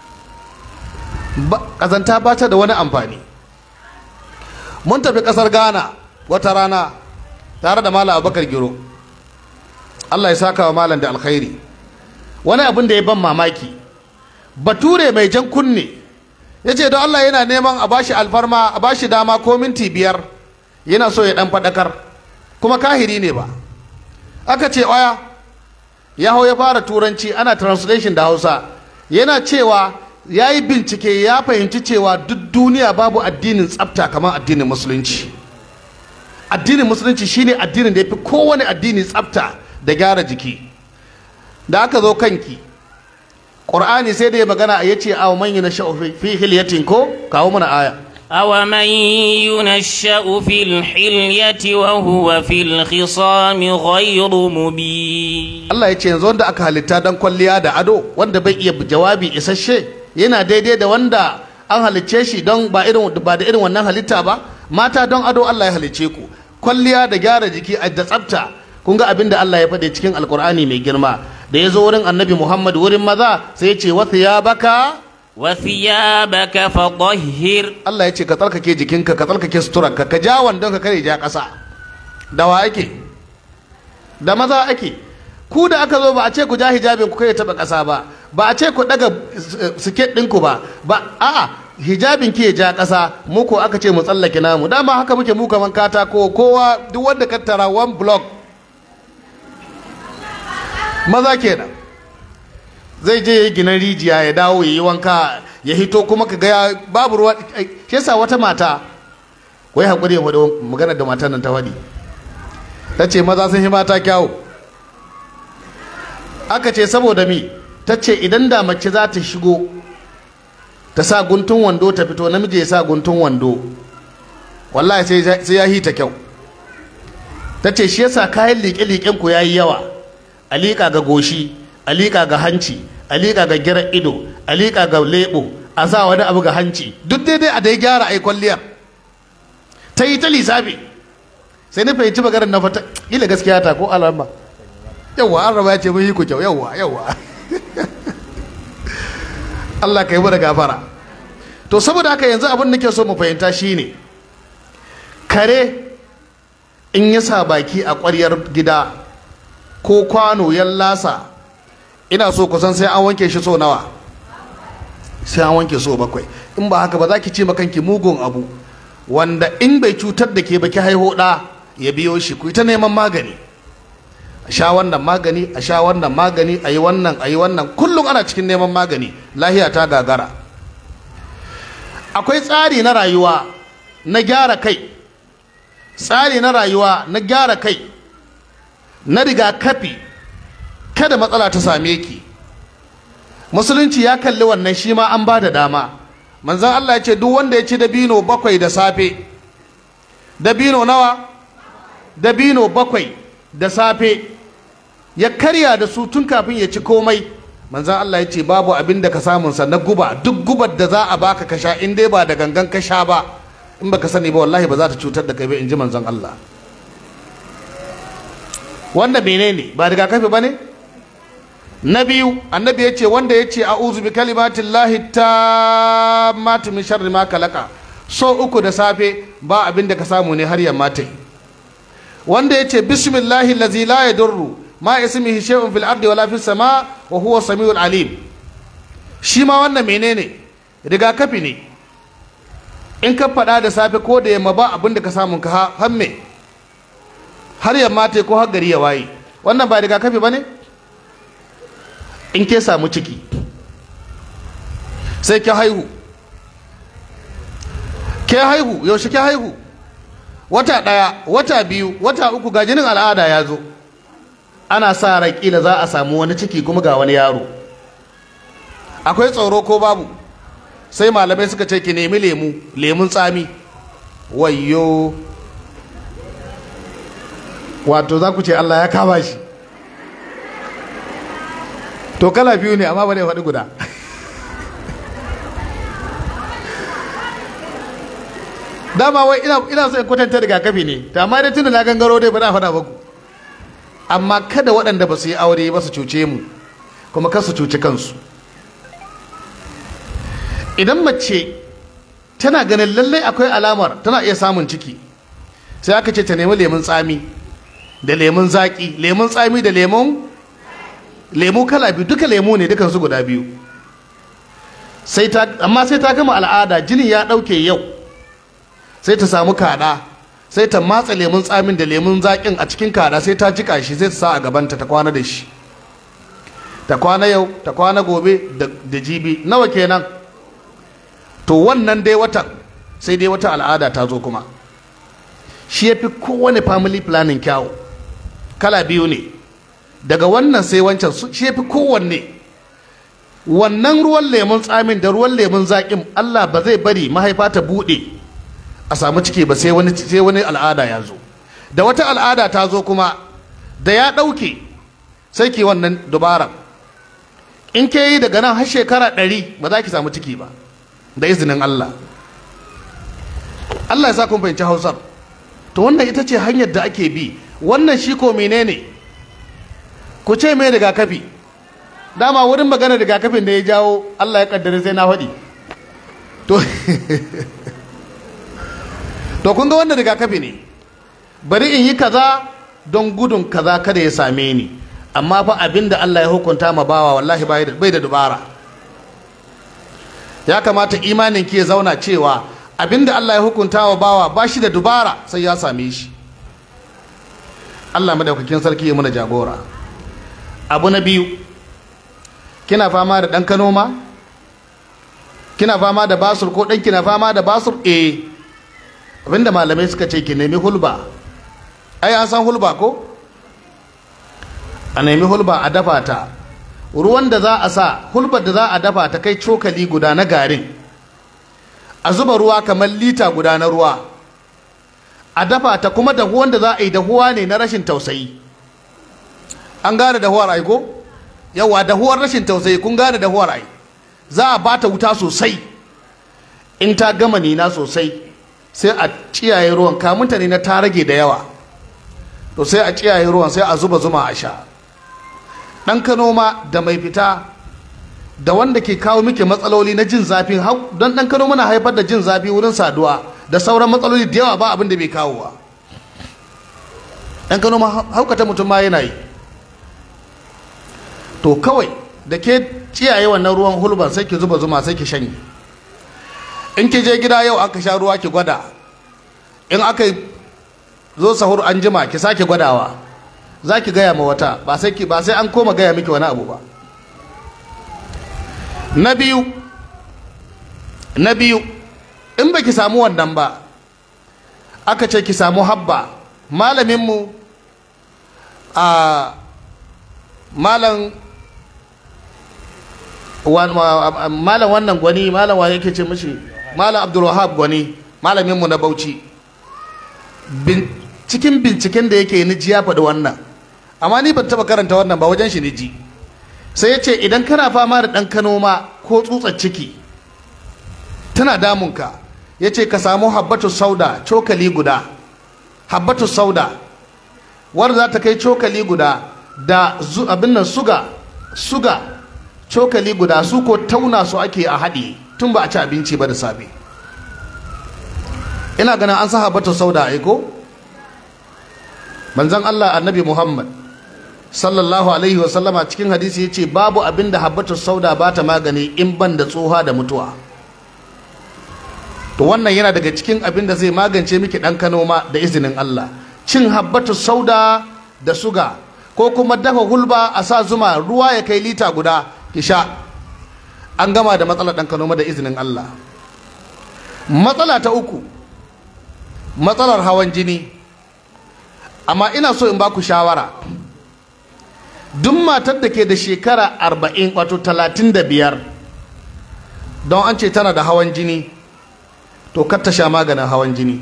kazanta ba ta da wani amfani mun tafi kasar ghana wata rana tare da malam abubakar giro allah ya saka wa malam da alkhairi wani abin da ya ban mamaki bature mai jan kunne ya ce don Allah yana neman a bashi alfarma a bashi dama ko minti biyar yana so ya dan faɗakar kuma kahiri ne ba aka ce oya ya hau ya fara turanci ana translation da hausa yana cewa ya yi bincike ya fahimci cewa duk duniya babu addinin tsafta kamar addinin musulunci addinin musulunci shine addinin da ya fi kowane addini tsafta da gyara jiki da aka zo kanki ƙur'ani sai da ya magana ya ce a man yi na fi hilyatin ko kawo mana aya أومن ينشأ في الحلية وهو في الخصام غير مبين Allah ya ce yanzu wanda aka halitta don kwalliya da ado wanda bai iya jawabi isasshe yana daidai da wanda an halicce shi don ba irin ba da irin wannan halitta ba mata don ado Allah ya halicce ku kwalliya da gyara jiki da tsafta kun ga abin da Allah ya faɗi cikin alkur'ani mai girma da ya zo wurin annabi Muhammad wurin maza sai ya ce wasu ya baka وثيابك فطهر Allah ya ce ka tsarkake jikinka ka tsarkake suturarka ka ja wandon ka kare ja ƙasa da wa ake da maza ake ku da aka zo ba a ce ku ja hijabin ku kai taɓa ƙasa ba ba a ce ku ɗaga siket ɗinku ba ba a'a hijabin ki ya ja ƙasa mu ko aka ce mu tsallake namu dama haka muke mu kaman katako kowa duk wanda ka tara one block maza kenan zai je ya yi ginin rijiya ya dawo ya yi wanka ya hito kuma ka ga babu ruwa shi yasa wata mata wai haƙuri ya faɗi magana da matan nan ta faɗi ta ce maza sun yi mata kyawu aka ce saboda mi ta ce idan da mace za ta shigo ta sa guntun wando ta fito namiji ya sa guntun wando wallahi sai ya hita kyau ta ce shi yasa kayan liƙe-liƙen ku ya yi yawa a liƙa ga goshi a liƙa ga hanci a liƙa ga girar ido a liƙa ga leɓo a sa wani abu ga hanci duk daidai a dai gyara ai kwalliyar ta yi ta lissafi sai na fahimci maganar na fata ila gaskiya ta ko alama yawwa an raba ya ce mun yi ku kyau yawwa yawwa Allah ka yi mu da gafara to saboda haka yanzu abin nake so mu fahimta shine kare in ya sa baki a ƙwaryar gida ko kwano ya lasa ina so kusan sai an wanke shi so nawa sai an wanke so bakwai in ba haka ba za ki ce makanki mugun abu wanda in bai cutar da ke ba ki haiho ɗa ya biyo shi ku ta neman magani a sha wannan magani a sha wannan magani a yi wannan a yi wannan kullum ana cikin neman magani lahiya ta gagara akwai tsari na rayuwa na gyara kai tsari na rayuwa na gyara kai na rigakafi kada matsala ta same ki musulunci ya kalli wannan shi ma an ba da dama manzon Allah ya ce duk wanda ya ci dabino bakwai da safe dabino nawa dabino bakwai da safe ya karya da su tun kafin ya ci komai manzon Allah ya ce babu abin da ka samun sa na guba duk gubar da za a baka ka sha in dai ba da gangan ka sha ba in baka sani ba wallahi ba za ta cutar da kai ba in ji manzon Allah wanda menene ba rigakafi ba ne na biyu annabi ya ce wanda ya ce a'udhu bi kalimatin lahi ta matu min sharri ma kalaka so uku da safe ba abin da ka samu ne har yamma ta yi wanda ya ce bismillahi lazi la yadurru ma ismihi shay'un fil ardi wala fis sama wa huwa samiul alim shi ma wannan menene rigakafi ne in ka faɗa da safe ko da yamma ba abin da ka samu ka hamme har yamma ta ko har gari ya waye wannan ba rigakafi ba ne in ke samu ciki sai ke haihu ke haihu yaushe ke haihu wata ɗaya wata biyu wata uku ga jinin al'ada ya zo ana sa rai kila za a samu wani ciki kuma ga wani yaro akwai tsoro ko babu sai malamai suka ce ki nemi lemu lemun tsami wayyo wato za ku ce Allah ya kama shi to kala biyu ne amma ba ne faɗi guda dama wai ina ina so in kwatanta rigakafi ne to amma dai tunda na gangaro dai ba na faɗa baku amma kada waɗanda ba su yi aure ba su cuce mu kuma kar su cuci kansu idan mace tana ganin lallai akwai alamar tana iya samun ciki sai aka ce ta nemi lemun tsami da lemun zaƙi lemun tsami da lemun lemu kala biyu duka lemu ne dukan su guda biyu sai ta amma sai ta gama al'ada jinin ya ɗauke yau sai ta samu kada sai ta matsa lemun tsamin da lemun zaƙin a cikin kada sai ta jika shi sai ta sa a gabanta ta kwana da shi ta kwana yau ta kwana gobe da jibi nawa kenan to wannan dai watan sai dai wata al'ada ta zo kuma shi ya fi kowane family planning kyawu kala biyu ne daga wannan sai wancan shi ya fi kowanne wannan ruwan lemun tsamin da ruwan lemun zaƙin allah ba zai bari mahaifa ta buɗe a samu ciki ba sai wani sai wani al'ada ya zo da wata al'ada ta zo kuma da ya ɗauke sai ki wannan dubara in ke yi daga nan har shekara ɗari ba za ki samu ciki ba da izinin Allah Allah ya sa kun fahimci hausar to wannan ita ce hanyar da ake bi wannan shi ko menene ku ce mai rigakafi dama wurin magana rigakafin da ya jawo Allah ya kaddare sai na faɗi to to kun ga wannan rigakafi ne bari in yi kaza don gudun kaza kada ya same ni amma fa abinda Allah ya hukunta ma bawa wallahi bai da dubara ya kamata imanin ki ya zauna cewa abinda Allah ya hukunta wa bawa ba shi da dubara sai ya same shi Allah madaukakin sarki ya muna jagora abu na biyu kina fama da ɗan kano ma kina fama da basur ko ɗan kina fama da basur eh abinda malamai suka ce ki nemi hulba ai an san hulba ko a nemi hulba a dafa ta ruwan da za a sa hulbar da za a dafa ta kai cokali guda na garin a zuba ruwa kamar lita guda na ruwa a dafa ta kuma dahuwan da za a yi dahuwa ne na rashin tausayi an gane dahuwar aiko yawa dahuwar rashin tausayi kun gane dahuwar ai za a ba ta wuta sosai in ta gama nina sosai sai a ciyaye ruwan kamunta ne na ta rage da yawa to sai a ciyaye ruwan sai a zuba zuma a sha ɗan kano ma da mai fita da wanda ke kawo miki matsaloli na jin zafi don ɗan kano muna haifar da jin zafi wurin saduwa da sauran matsaloli da yawa ba abin da bai kawo wa ɗan kano ma haukata mutum ma yana yi to kawai da ke ciyaye wannan ruwan hulban sai ki zuba zuma sai ki shanye in ki je gida yau aka sha ruwa ki gwada in aka zo sahur an jima ki sake gwadawa za ki gaya ma wata ba sai ba sai an koma gaya miki wani abu ba na biyu na biyu in ba ki samu wannan ba aka ce ki samu habba malaminmu a malam malam wannan gwani malam wa yake ce mishi malam abdulwahab gwani malaminmu na bauchi cikin binciken da yake ni ji ya faɗi wannan amma ni ban taɓa karanta wannan ba wajen shi ni ji sai ya ce idan kana fama da ɗan kano ma ko tsutsar ciki tana damunka ya ce ka samu habbatu sauda cokali guda habbatu sauda wadda za ta kai cokali guda da abin nan suga suga cokali guda su ko tauna su ake a haɗi tun ba a ci abinci ba da safe ina ganin an sa habbatu sauda aiko manzon Allah annabi Muhammad sallallahu alaihi wasallama cikin hadisi ya ce babu abin da habbatu sauda ba ta magani in ban da tsoha da mutuwa to wannan yana daga cikin abin da zai magance miki ɗan kano ma da izinin Allah cin habbatu sauda da suga ko kuma dafa hulba a sa zuma ruwa ya kai lita guda ki sha an gama da matsalar ɗan kano da izinin Allah matsala ta uku matsalar hawan jini amma ina so in ba ku shawara duk matar da ke da shekara arba'in wato talatin da biyar don an ce tana da hawan jini to kar ta sha maganin hawan jini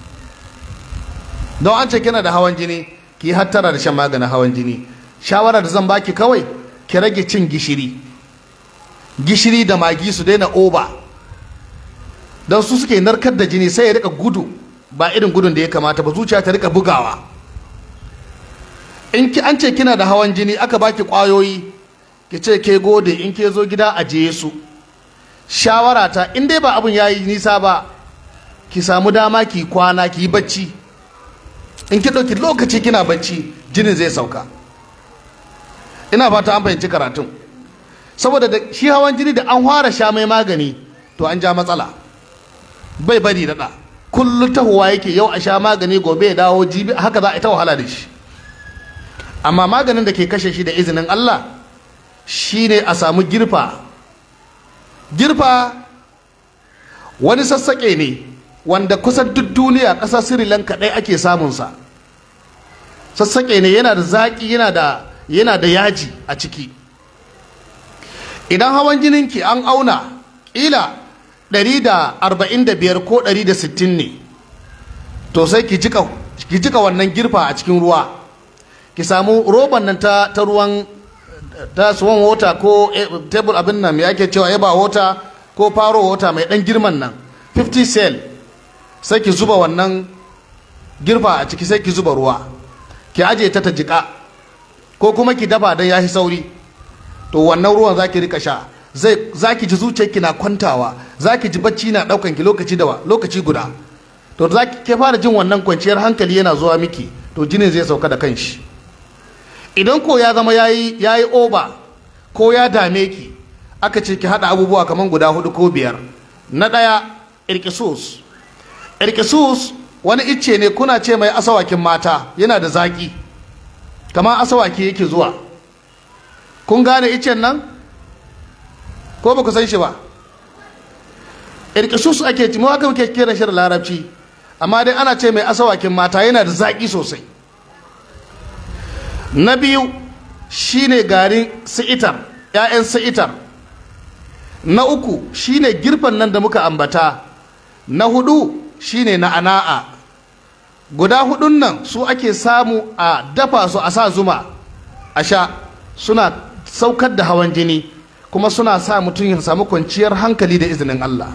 don an ce kina da hawan jini ki hattara da shan maganin hawan jini shawara da zan baki kawai ki rage cin gishiri gishiri da magi su daina oba don su suke narkar da jini sai ya rika gudu ba irin gudun da ya kamata ba zuciya ta rika bugawa in ki an ce kina da hawan jini aka baki kwayoyi ki ce ke gode in ke zo gida a je su shawara ta in dai ba abin yayi nisa ba ki samu dama ki kwana ki yi bacci in ki ɗauki lokaci kina bacci jinin zai sauka ina fata an fahimci karatun saboda da shi hawan jini da an fara sha mai magani to an ja matsala bai bari daɗa kullum tahowa yake yau a sha magani gobe ya dawo jibi haka za a ta wahala da shi amma maganin da ke kashe shi da izinin Allah shine a samu girfa girfa wani sassaƙe ne wanda kusan duk duniya ƙasar Sri Lanka ɗaya ake samunsa sassaƙe ne yana da zaƙi yana da yana da yaji a ciki idan hawan jininki an auna ƙila 145 ko 160 ne to sai ki jika ki jika wannan girfa a cikin ruwa ki samu roban nan ta, ta ruwan ta swan water ko table abin nan me ake cewa eba water ko faro water mai dan girman nan 50 cell sai ki zuba wannan girfa a ciki sai ki zuba ruwa ki aje ta ta jika ko kuma ki dafa dan yahi sauri to wannan ruwan zaki rika sha zai zaki ji zuciyarki na kwantawa zaki ji bacci na daukan ki lokaci da lokaci guda to zaki ke fara jin wannan kwanciyar hankali yana zuwa miki to jinin zai sauka da kanshi idan ko ya zama yayi yayi oba ko ya dame ki aka ce ki hada abubuwa kaman guda hudu ko biyar na daya irkisus irkisus wani icce ne kuna ce mai asawakin mata yana da zaki kamar asawaki yake zuwa kun gane iccen nan ko ba ku san shi ba irkisus ake ci aka muke kira shi da larabci amma dai ana ce mai asawakin mata yana da zaki sosai na biyu shine garin si'itar 'ya'yan si'itar na uku shine girfan nan da muka ambata na hudu shine na ana'a guda hudun nan su ake samu a dafa su a sa zuma a sha suna saukar da hawan jini kuma suna sa mutum ya samu kwanciyar hankali da izinin Allah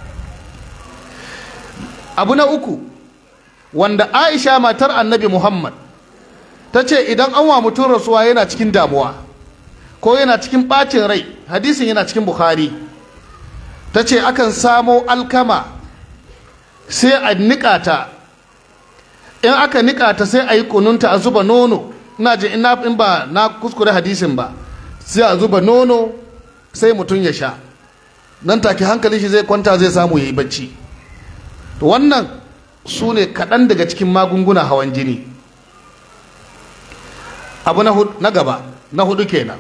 abu na uku wanda aisha matar annabi muhammad ta ce idan an wa mutum rasuwa yana cikin damuwa ko yana cikin ɓacin rai hadisin yana cikin bukhari ta ce akan samo alkama sai a niƙa ta in aka niƙa ta sai a yi kununta a zuba nono ina ji in ba na kuskure hadisin ba sai a zuba nono sai mutum ya sha nan take hankali shi zai kwanta zai samu ya yi bacci to wannan su ne kaɗan daga cikin magunguna hawan jini abu na gaba na hudu kenan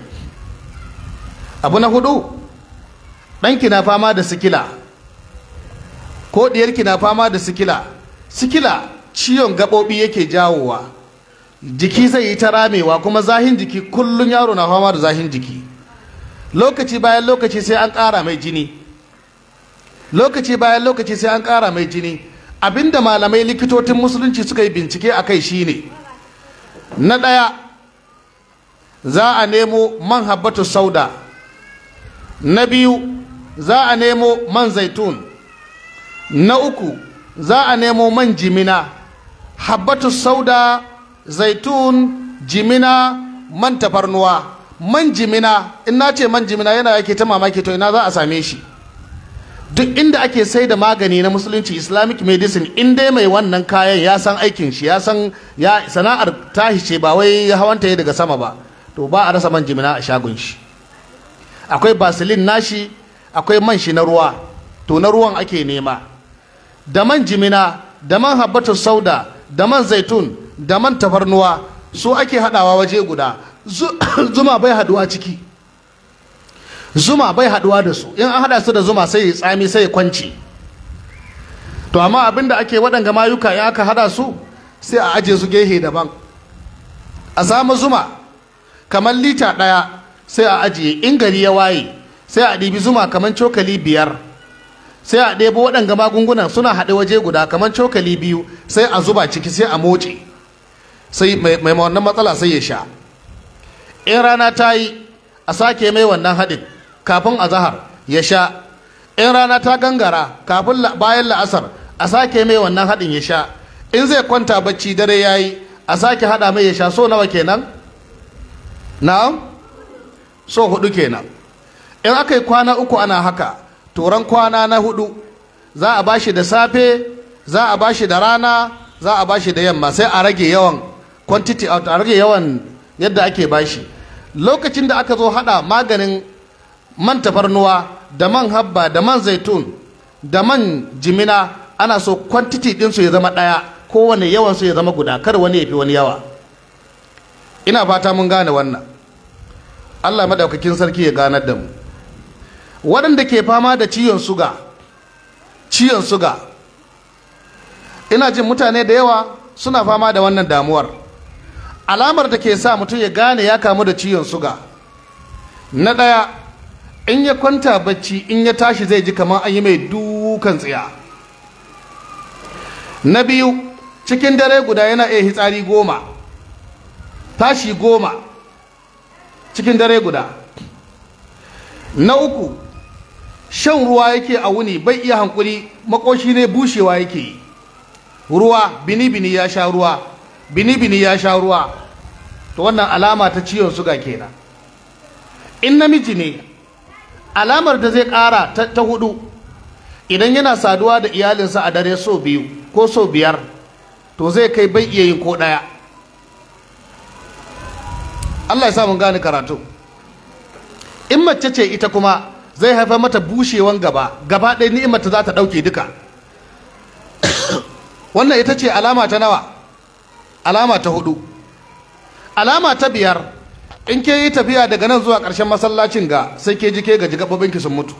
abu na hudu ɗanki na fama da sikila ko ɗiyarki na fama da sikila sikila ciwon gaɓoɓi yake jawowa jiki zai yi ta ramewa kuma zahin jiki kullum yaro na fama da zahin jiki lokaci bayan lokaci sai an ƙara mai jini lokaci bayan lokaci sai an ƙara mai jini abinda malamai likitocin musulunci suka yi bincike a kai shine na ɗaya za a nemo man habbatu sauda na biyu za a nemo man zaitun na uku za a nemo man jimina habbatu sauda zaitun jimina man tafarnuwa man jimina in na ce man jimina yana yake ta mamaki to ina za a same shi duk inda ake sai da magani na musulunci islamic medicine in dai mai wannan kayan ya san aikin shi ya san ya sana'ar tashi ce ba wai hawanta ya daga sama ba to ba a rasa man jimina a shagon shi akwai basilin nashi akwai man shi na ruwa to na ruwan ake nema da man jimina da man habbatu sauda da man zaitun da man tafarnuwa su ake hadawa waje guda zuma bai haduwa ciki zuma bai haduwa da su in an hada su da zuma sai ya tsami sai ya kwanci to amma abinda ake waɗanga mayuka ya aka hada su sai a aje su gehe daban a samu zuma kamar lita ɗaya sai a ajiye in gari ya waye sai a ɗibi zuma kamar cokali biyar sai a ɗebo waɗanga magungunan suna haɗe waje guda kamar cokali biyu sai a zuba ciki sai a moce sai mai wannan matsala sai ya sha in rana ta yi a sake mai wannan haɗin kafin a zahar ya sha in rana ta gangara kafin bayan la'asar a sake mai wannan haɗin ya sha in zai kwanta bacci dare ya yi a sake haɗa mai ya sha so nawa kenan na'am so hudu kenan in aka yi kwana uku ana haka turan kwana na hudu za a bashi da safe za a bashi da rana za a bashi da yamma sai a rage yawan quantity out a rage yawan yadda ake bashi lokacin da aka zo hada maganin man tafarnuwa da man habba da man zaitun da man jimina ana so kwantiti ɗinsu ya zama ɗaya kowane yawansu ya zama guda kar wani ya fi wani yawa ina fata mun gane wannan allah madaukakin sarki ya ganar da mu waɗanda ke fama da ciwon suga ciwon suga ina jin mutane da yawa suna fama da wannan damuwar alamar da ke sa mutum ya gane ya kamu da ciwon suga na ɗaya in ya kwanta bacci in ya tashi zai ji kamar an yi mai dukan tsiya na biyu cikin dare guda yana iya hitsari goma tashi goma cikin dare guda na uku shan ruwa yake a wuni bai iya hankuri makoshi ne bushewa yake yi ruwa bini-bini ya sha ruwa bini-bini ya sha ruwa to wannan alama ta ciwon suga kenan in namiji ne alamar da zai ƙara ta, ta hudu idan yana saduwa da iyalinsa a dare so biyu ko so biyar to zai kai bai iya yin ko ɗaya Allah ya sa mun gane karatu in mace ce ita kuma zai haifar mata bushewan gaba gaba ɗaya ni'imar ta za ta ɗauke duka wannan ita ce alama ta nawa alama ta hudu alama ta biyar in ke yi tafiya daga nan zuwa ƙarshen masallacin ga sai ke ji ke gaji gaɓoɓinki sun mutu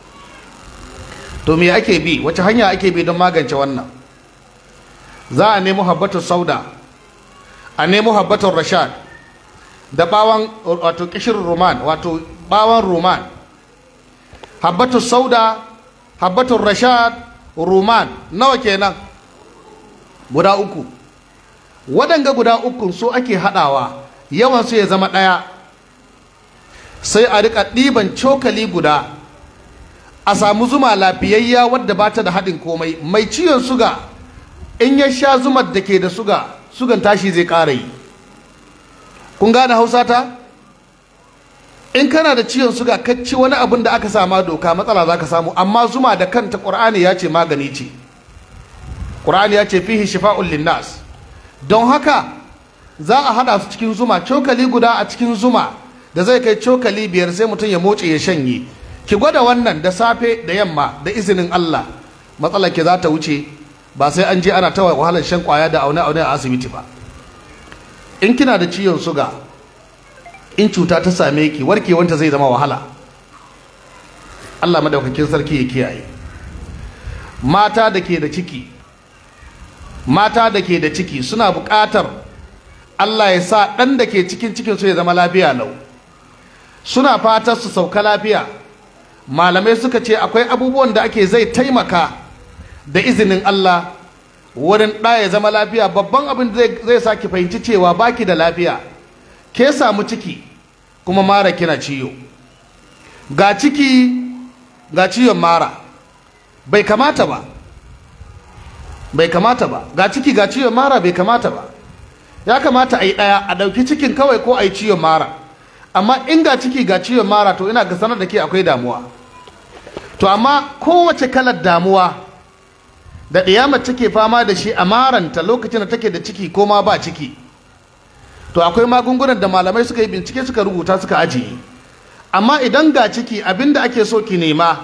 to me ake bi wace hanya ake bi don magance wannan za a nemo habbatun sauda a nemo habbatun rashad da bawan wato kishin roman wato bawan roman habbatun sauda habbatun rashad roman nawa kenan guda uku waɗanga guda uku so ake haɗawa yawan su ya zama ɗaya sai a riƙa ɗiban cokali guda a samu zuma lafiyayya wadda ba ta da haɗin komai mai ciwon suga in ya sha zumar da ke da suga sugan tashi zai ƙara yi kun gane hausa ta in kana da ciwon suga ka ci wani abin da aka sama doka matsala za ka samu amma zuma da kanta ƙur'ani ya ce magani ce ƙur'ani ya ce fihi shifa'un linnas don haka za a haɗa su cikin zuma cokali guda a cikin zuma da zai kai cokali biyar sai mutum ya motse ya shanye ki gwada wannan da safe da yamma da izinin Allah matsalar ki za ta wuce ba sai an je ana ta wahalar shan kwaya da aune aune a asibiti ba in kina da ciwon suga in cuta ta same ki warkewanta zai zama wahala Allah madaukakin sarki ya kiyaye mata da ke da ciki mata da ke da ciki suna buƙatar Allah ya sa ɗan da ke cikin cikin su ya zama lafiya lau suna fatar su sauka lafiya malamai suka ce akwai abubuwan da ake zai taimaka da izinin Allah wurin ɗa ya zama lafiya babban abin zai sa ki fahimci cewa baki da lafiya ke samu ciki kuma mara kina ciyo ga ciki ga ciwon mara bai kamata ba bai kamata ba ga ciki ga ciwon mara bai kamata ba ya kamata a yi ɗaya a ɗauki cikin kawai ko a yi ciwon mara amma in ga ciki ga ciwon mara to ina ga sanar da ke akwai damuwa to amma kowace kalar damuwa da ɗiyamar take fama da shi a maranta lokacin da take da ciki ko ma ba ciki to akwai magungunan da malamai suka yi bincike suka rubuta suka ajiye amma idan ga ciki abinda ake so ki nema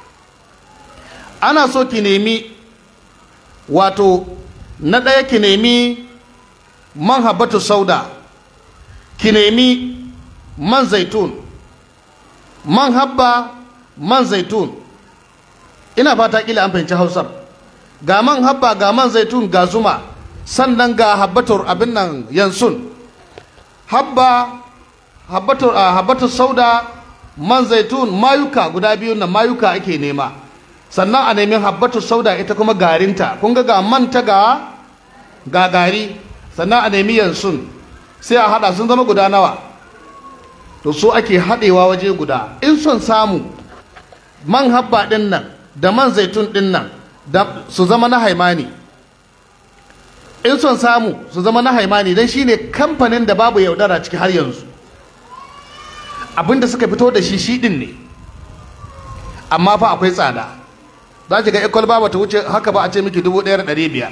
ana so ki nemi wato na ɗaya ki nemi man habatu sauda ki nemi man zaitun man habba man zaitun ina fata kila an fahimci hausar ga man habba ga man zaitun ga zuma sannan ga habbatur abin nan yansun habba habbatur habbatur sauda man zaitun mayuka guda biyu na mayuka ake nema sannan a nemi habbatur sauda ita kuma garinta kun ga ga manta ga ga gari sannan a nemi yansun sai a hada sun zama guda nawa to so ake haɗewa waje guda in son samu man habba ɗin nan da man zaitun ɗin nan su zama na haimani in son samu su zama na haimani don shi ne kamfanin da babu yaudara ciki har yanzu abinda suka fito da shi shi ɗin ne amma fa akwai tsada za ki ga ikwal ba ta wuce haka ba a ce miki dubu ɗaya da ɗari biyar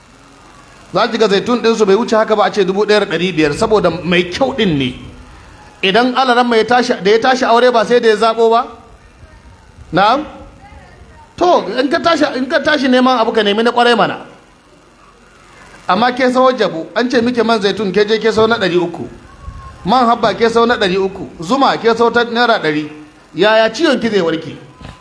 za ki ga zaitun ɗinsu bai wuce haka ba a ce dubu ɗaya da ɗari biyar saboda mai kyau ɗin ne idan alaran mai tashi da ya tashi aure ba sai da ya zabo ba na'am to in ka tashi in ka tashi neman abu ka nemi na kwarai mana amma ke sawo jabu an ce muke man zaitun ke je ke sau na ɗari uku man habba ke sau na ɗari uku zuma ke sau ta naira ɗari yaya ciwon ki zai warke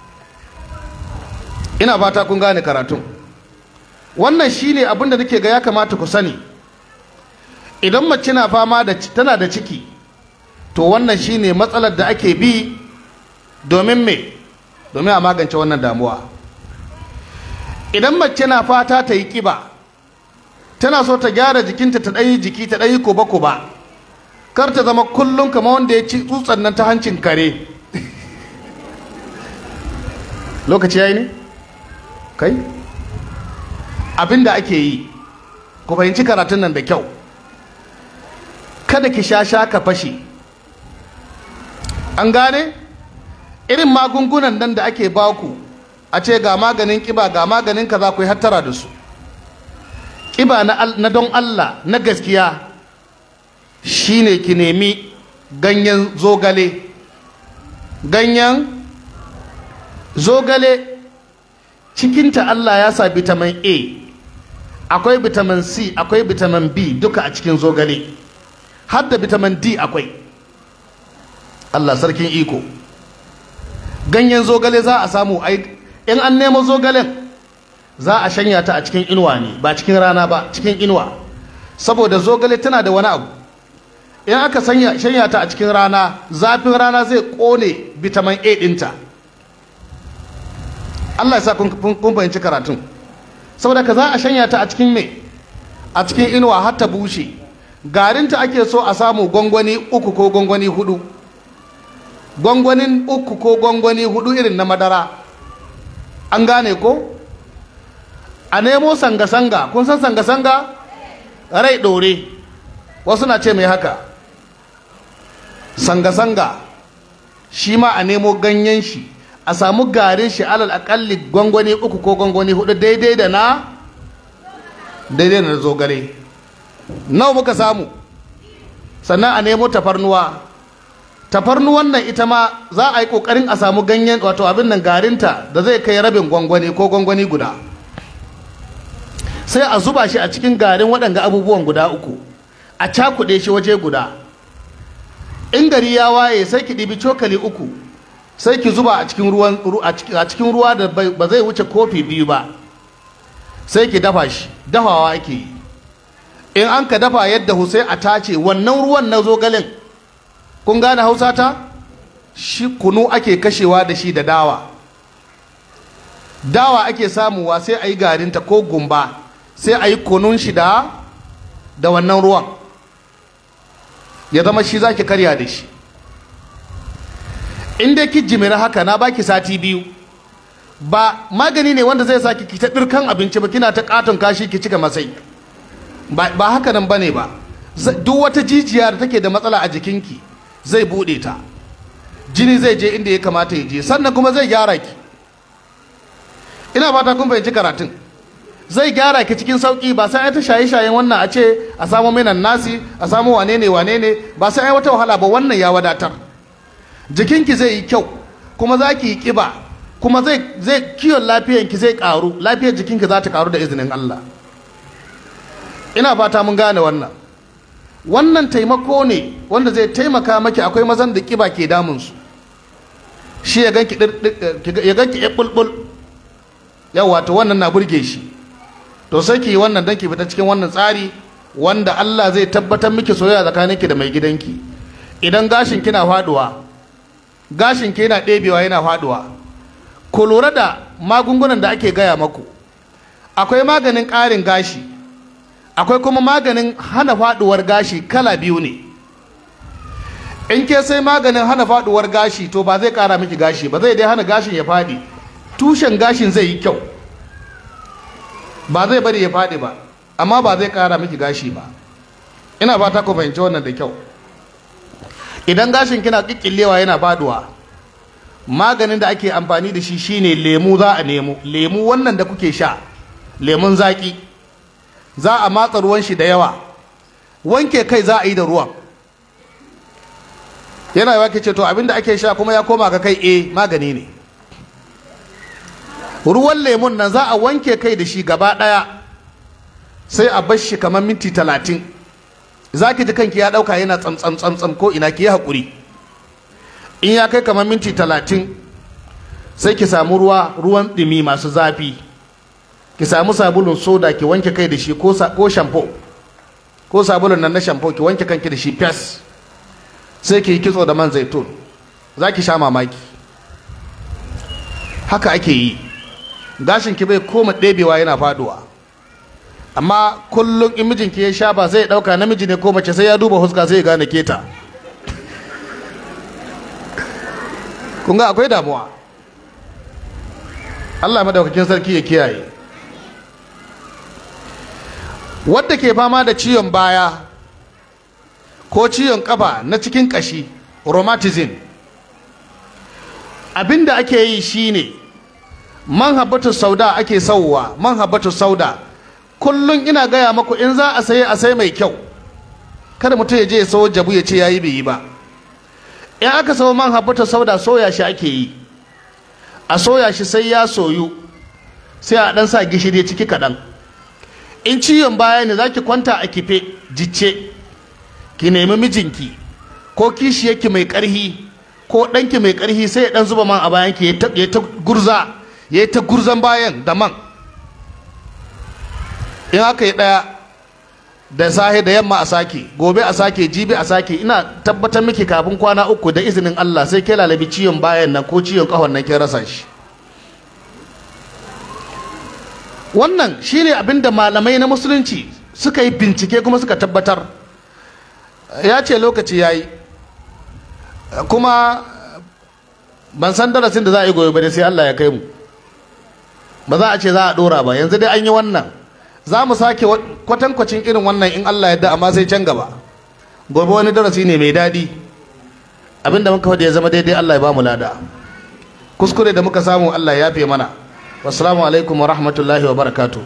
ina fata kun gane karatun wannan shine abin da nake ga ya kamata ku sani idan mace na fama da tana da ciki to wannan shine matsalar da ake bi domin me domin a magance wannan damuwa idan mace na fata ta yi kiba tana so ta gyara jikinta ta ɗanyi jiki ta ɗanyi kuba-kuba kar ta zama kullum kamar wanda ya ci tsutsan nan ta hancin kare lokaci ya yi ne? kai? abin da ake yi ku fahimci karatun nan da kyau kada ki sha sha ka fashe an gane irin magungunan nan da ake baku a ce ga maganin kiba ga maganin kaza ku yi hattara da su kiba na don Allah na gaskiya shine ki nemi ganyen zogale ganyen zogale cikinta Allah ya sa vitamin A akwai vitamin C akwai vitamin B duka a cikin zogale har da vitamin D akwai Allah sarkin iko ganyen zogale za a samu in an nemo zogalen za a shanya ta a cikin inuwa ne ba cikin rana ba cikin inuwa saboda zogale tana da wani abu in aka shanya ta a cikin rana zafin rana zai kone vitamin A dinta Allah ya sa kun fahimci karatun saboda ka za a shanya ta a cikin me a cikin inuwa har ta bushe garinta ake so a samu gwangwani uku ko gwangwani hudu gwangwanin uku ko gwangwani hudu irin na madara an gane ko a nemo sanga-sanga kun san sanga-sanga rai ɗore wasu na ce mai haka sanga-sanga shi ma a nemo ganyen shi a samu garin shi alal akalli gwangwani uku ko gwangwani hudu daidai da na daidai da na zogale nawa muka samu sannan a nemo tafarnuwa tafarnuwan nan ita ma za a yi kokarin a samu ganyen wato abin nan garinta da zai kai rabin gwangwani ko gwangwani guda sai a zuba shi a cikin garin waɗanga abubuwan guda uku a cakuɗe shi waje guda in gari ya waye sai ki ɗibi cokali uku sai ki zuba a cikin ruwan a cikin ruwa da ba zai wuce kofi biyu ba sai ki dafa shi dafawa ake yi in an ka dafa yadda sai a tace wannan ruwan na zogalen kun gane hausa ta shi kunu ake kashewa da shi da dawa dawa ake samuwa sai a yi garinta ko gumba sai a yi kunun shi da da wannan ruwan ya zama shi za ki karya da shi in dai ki jimira haka na baki sati biyu ba magani ne wanda zai sa ki ta ɗirkan abinci ba kina ta katon kashi ki cika masai ba haka nan bane ba duk wata jijiya da take da matsala a jikinki zai buɗe ta jini zai je inda ya kamata ya je sannan kuma zai gyara ki ina fata kun fahimci karatun zai gyara ki cikin sauki ba sai ta shaye shayen wannan a ce a samu minan nasi a samu wane ne wane ne ba sai ai wata wahala ba wannan ya wadatar jikinki zai yi kyau kuma za ki yi kiba kuma zai zai kiwon lafiyanki zai karu lafiyar jikinki za ta karu da izinin Allah ina fata mun gane wannan wannan taimako ne wanda zai taimaka maki akwai mazan da kiba ke damunsu shi ya ganki ya ganki ya bulbul yawa to wannan na burge shi to sai ki wannan dan ki fita cikin wannan tsari wanda Allah zai tabbatar miki soyayya tsakaninki da mai gidanki idan gashin kina faduwa gashin ki yana ɗebewa yana faduwa ku lura da magungunan da ake gaya maku akwai maganin ƙarin gashi akwai kuma maganin hana faduwar gashi kala biyu ne in ke sai maganin hana faduwar gashi to ba zai kara miki gashi ba zai dai hana gashin ya fadi tushen gashin zai yi kyau ba zai bari ya fadi ba amma ba zai kara miki gashi ba ina fata ku fahimci wannan da kyau idan gashin kina kikkillewa yana faduwa maganin da ake amfani da shi shine lemu za a nemo lemu wannan da kuke sha lemun zaki za a matsa ruwan shi da yawa wanke kai za a yi da ruwan yana yawa ke ce to abinda ake sha kuma ya koma ga kai eh magani ne ruwan lemun nan za a wanke kai da shi gaba ɗaya sai a bar shi kamar minti talatin za ki ji kanki ya ɗauka yana tsamtsam tsamtsam ko ina ki yi haƙuri in ya kai kamar minti talatin sai ki samu ruwa ruwan ɗumi masu zafi ki samu sabulun soda ki wanke kai da shi ko shampo ko sabulun nan na shampo ki wanke kanki da shi fes sai ki yi kitso da man zaitun za ki sha mamaki haka ake yi gashin ki bai koma ɗebewa yana faduwa amma kullum in mijinki ya sha ba zai ɗauka namiji ne ko mace sai ya duba huska sai ya gane keta kun ga akwai damuwa Allah madaukakin sarki ya kiyaye wadda ke fama da ciwon baya ko ciwon kafa na cikin kashi rheumatism abinda ake yi shine man habbatu sauda ake sauwa man habbatu sauda kullum ina gaya maku in za a saye a sai mai kyau kada mutum ya je ya sayo jabu ya ce yayi bai yi ba in aka sayo man habbatu sauda soya shi ake yi a soya shi sai ya soyu sai a dan sa gishiri ciki kaɗan in ciwon baya ne za ki kwanta a kife jicce ki nemi mijinki ko kishiyarki mai ƙarhi ko ɗanki mai ƙarhi sai ya ɗan zuba man a bayanki ya ta gurza ya yi ta gurzan bayan da man in aka yi ɗaya da sahe da yamma a sake gobe a sake jibi a sake ina tabbatar miki kafin kwana uku da izinin Allah sai ke lalabi ciwon bayan nan ko ciwon ƙahon nan ke rasa shi wannan shine abin da malamai na musulunci suka yi bincike kuma suka tabbatar ya ce lokaci ya yi kuma ban san darasin da za a yi gobe ba sai Allah ya kai mu ba za a ce za a dora ba yanzu dai an yi wannan za mu sake kwatankwacin irin wannan in Allah ya da amma sai can gaba gobe wani darasi ne mai daɗi abinda muka faɗi ya zama daidai Allah ya ba mu lada kuskure da muka samu Allah ya yafe mana wassalamu alaikum wa rahmatullahi wa barakatu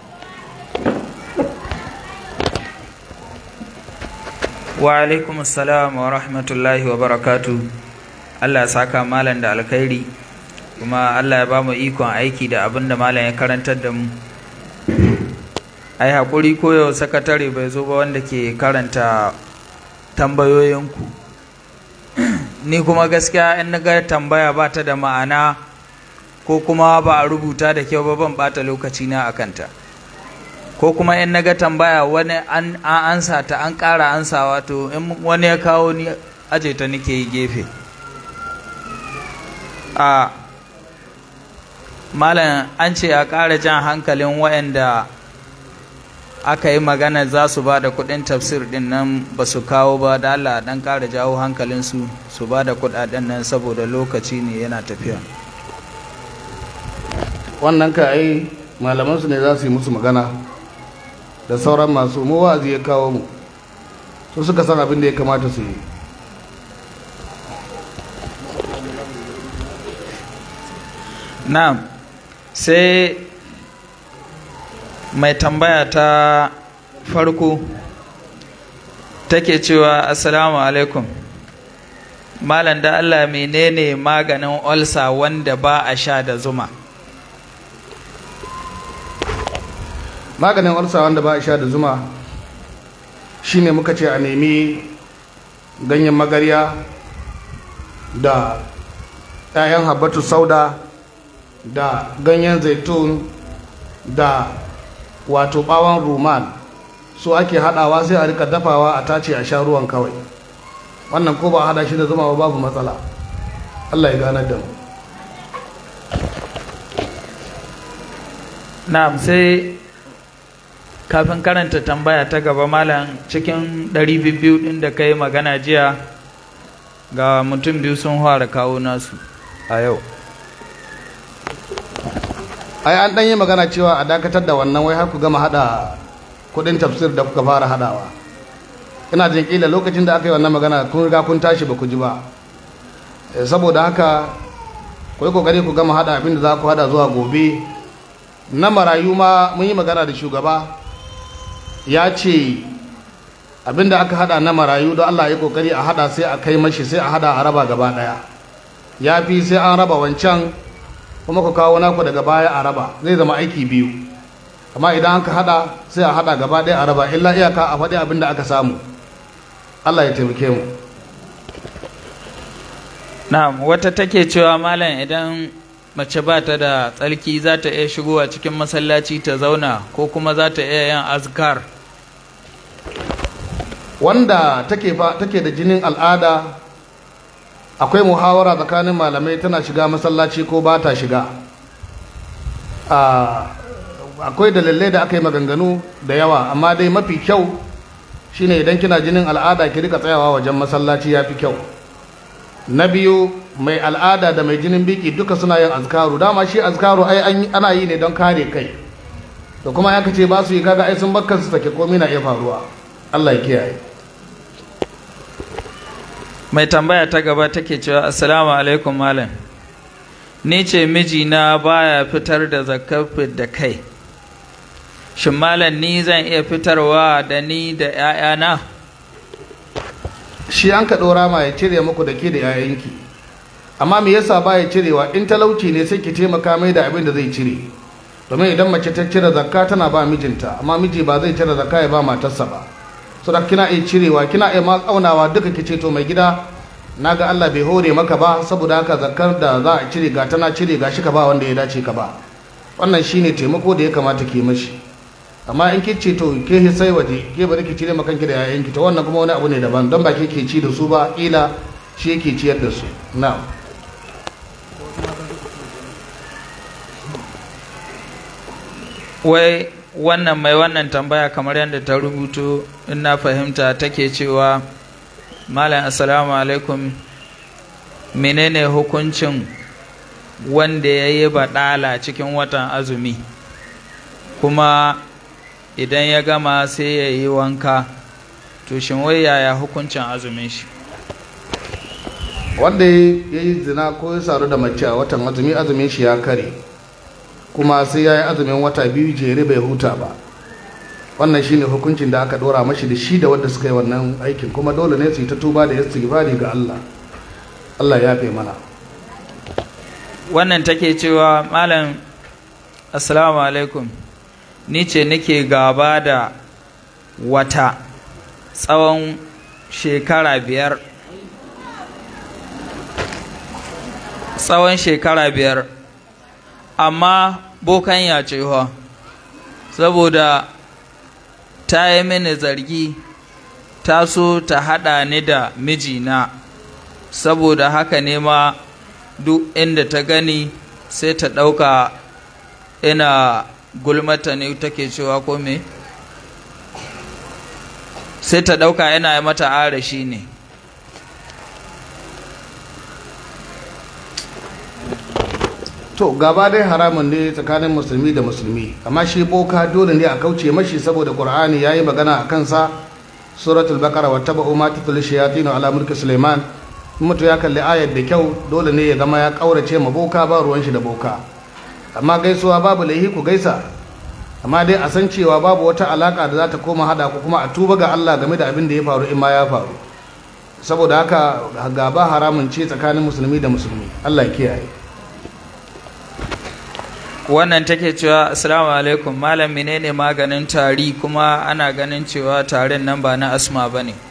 wa alaikum assalam wa rahmatullahi wa barakatu Allah ya saka malam da alkhairi kuma Allah ya ba mu ikon aiki da abin da malam ya karantar da mu ai haƙuri koyo sakatare bai zo ba wanda ke karanta tambayoyinku ni kuma gaskiya in na ga tambaya ba ta da ma'ana ko kuma ba a rubuta da kyau ba ban bata lokaci na a kanta ko kuma in na ga tambaya wani an ansa ta an ƙara ansawa to in wani ya kawo ni aje ta nake yi gefe a malam an ce a ƙara jan hankalin waɗanda aka yi magana za su ba da kuɗin tafsir ɗin nan ba su kawo ba da Allah ɗan ƙara jawo hankalinsu su ba da kuɗaɗen nan saboda lokaci ne yana tafiya wannan ka ai malamansu ne za su yi musu magana da sauran masu mu wa'azi ya kawo mu su suka san abin da ya kamata su yi na'am sai mai tambaya ta farko take cewa assalamu alaikum malam da allah menene maganin olsa wanda ba a sha da zuma maganin ulsa wanda ba a sha da zuma shine muka ce a nemi ganyen magarya da 'ya'yan habbatu sauda da ganyen zaitun da wato bawon ruman su ake hadawa sai a rika dafawa a tace a sha ruwan kawai wannan ko ba hada shi da zuma ba babu matsala allah ya ganar da mu na'am sai kafin karanta tambaya ta gaba malam cikin ɗari biyu ɗin da ka yi magana jiya ga mutum biyu sun fara kawo nasu a yau ai an ɗan yi magana cewa a dakatar da wannan wai har ku gama hada kudin tafsir da kuka fara hadawa ina jin kila lokacin da aka yi wannan magana kun riga kun tashi ba ku ji ba saboda haka ku yi kokari ku gama hada abin da za ku hada zuwa gobe na marayu ma mun yi magana da shugaba ya ce abinda aka hada na marayu don Allah ya kokari a hada sai a kai mashi sai a hada a raba gaba daya ya fi sai an raba wancan kuma ku kawo naku daga baya a raba zai zama aiki biyu amma idan aka hada sai a hada gaba daya a raba illa iyaka a faɗi abinda aka samu Allah ya taimake mu na'am wata take cewa malam idan mace ba ta da tsarki za ta iya shigowa cikin masallaci ta zauna ko kuma za ta iya yin azkar wanda take fa take da jinin al'ada akwai muhawara tsakanin malamai tana shiga masallaci ko ba ta shiga akwai dalilai da aka yi maganganu da yawa amma dai mafi kyau shine idan kina jinin al'ada ki rika tsayawa wajen masallaci ya fi kyau na biyu mai al'ada da mai jinin biki duka suna yin azkaru dama shi azkaru ai ana yi ne don kare kai da kuma ya ce ba su yi kaga ai sun bakkan su take komai na iya faruwa Allah ya kiyaye mai tambaya ta gaba take cewa assalamu alaikum malam ni ce mijina baya fitar da zakar da kai shin malam ni zan iya fitarwa da ni da 'ya'yana shi an ka ɗora ma ya cire muku da ke da 'ya'yanki amma me yasa ba ya cirewa in talauci ne sai ki taimaka mai da abin da zai cire domin idan mace ta cire zakka tana ba mijinta amma miji ba zai cire zakka ya ba matarsa ba so da kina iya cirewa kina iya ma aunawa duka ki ce to mai gida naga Allah bai hore maka ba saboda haka zakkar da za a cire ga tana cire ga shi ka ba wanda ya dace ka ba wannan shine taimako da ya kamata ki mashi amma in ki ce to ke sai waje ke bari ki cire makanki da yayanki to wannan kuma wani abu ne daban don ba ke ke ci da su ba kila shi yake ciyar da su na'am wai wannan mai wannan tambaya kamar yadda ta rubuto in na fahimta take cewa malam assalamu alaikum menene hukuncin wanda ya yi baɗala cikin watan azumi kuma idan ya gama sai ya yi wanka to shin wai yaya hukuncin azumin shi wanda ya yi zina ko ya saru da mace a watan azumi azumin shi ya kare kuma sai ya yi azumin wata biyu jere bai huta ba wannan shine hukuncin da aka dora mashi da shi da wanda suka yi wannan aikin kuma dole ne su yi ta tuba da istighfari ga Allah Allah ya fi mana wannan take cewa malam assalamu alaikum ni ce nake gaba da wata tsawon shekara biyar tsawon shekara biyar amma bokan ya ce saboda ta yi mini zargi ta so ta haɗa ni da mijina saboda haka ne ma duk inda ta gani sai ta ɗauka ina gulmata ne take cewa ko me sai ta ɗauka ina mata arashi ne to gaba dai haramun ne tsakanin musulmi da musulmi amma shi boka dole ne a kauce mashi saboda qur'ani yayi magana a kansa suratul baqara wa tabu ma tatul shayatin ala mulki sulaiman mutu ya kalli ayar da kyau dole ne ya zama ya kaurace ma boka ba ruwan shi da boka amma gaisuwa babu laihi ku gaisa amma dai a san cewa babu wata alaka da za ta koma hada ku kuma a tuba ga Allah game da abin da ya faru in ma ya faru saboda haka gaba haramun ce tsakanin musulmi da musulmi Allah ya kiyaye wannan take cewa assalamu alaikum malam menene maganin tari kuma ana ganin cewa tarin nan ba na asma ba ne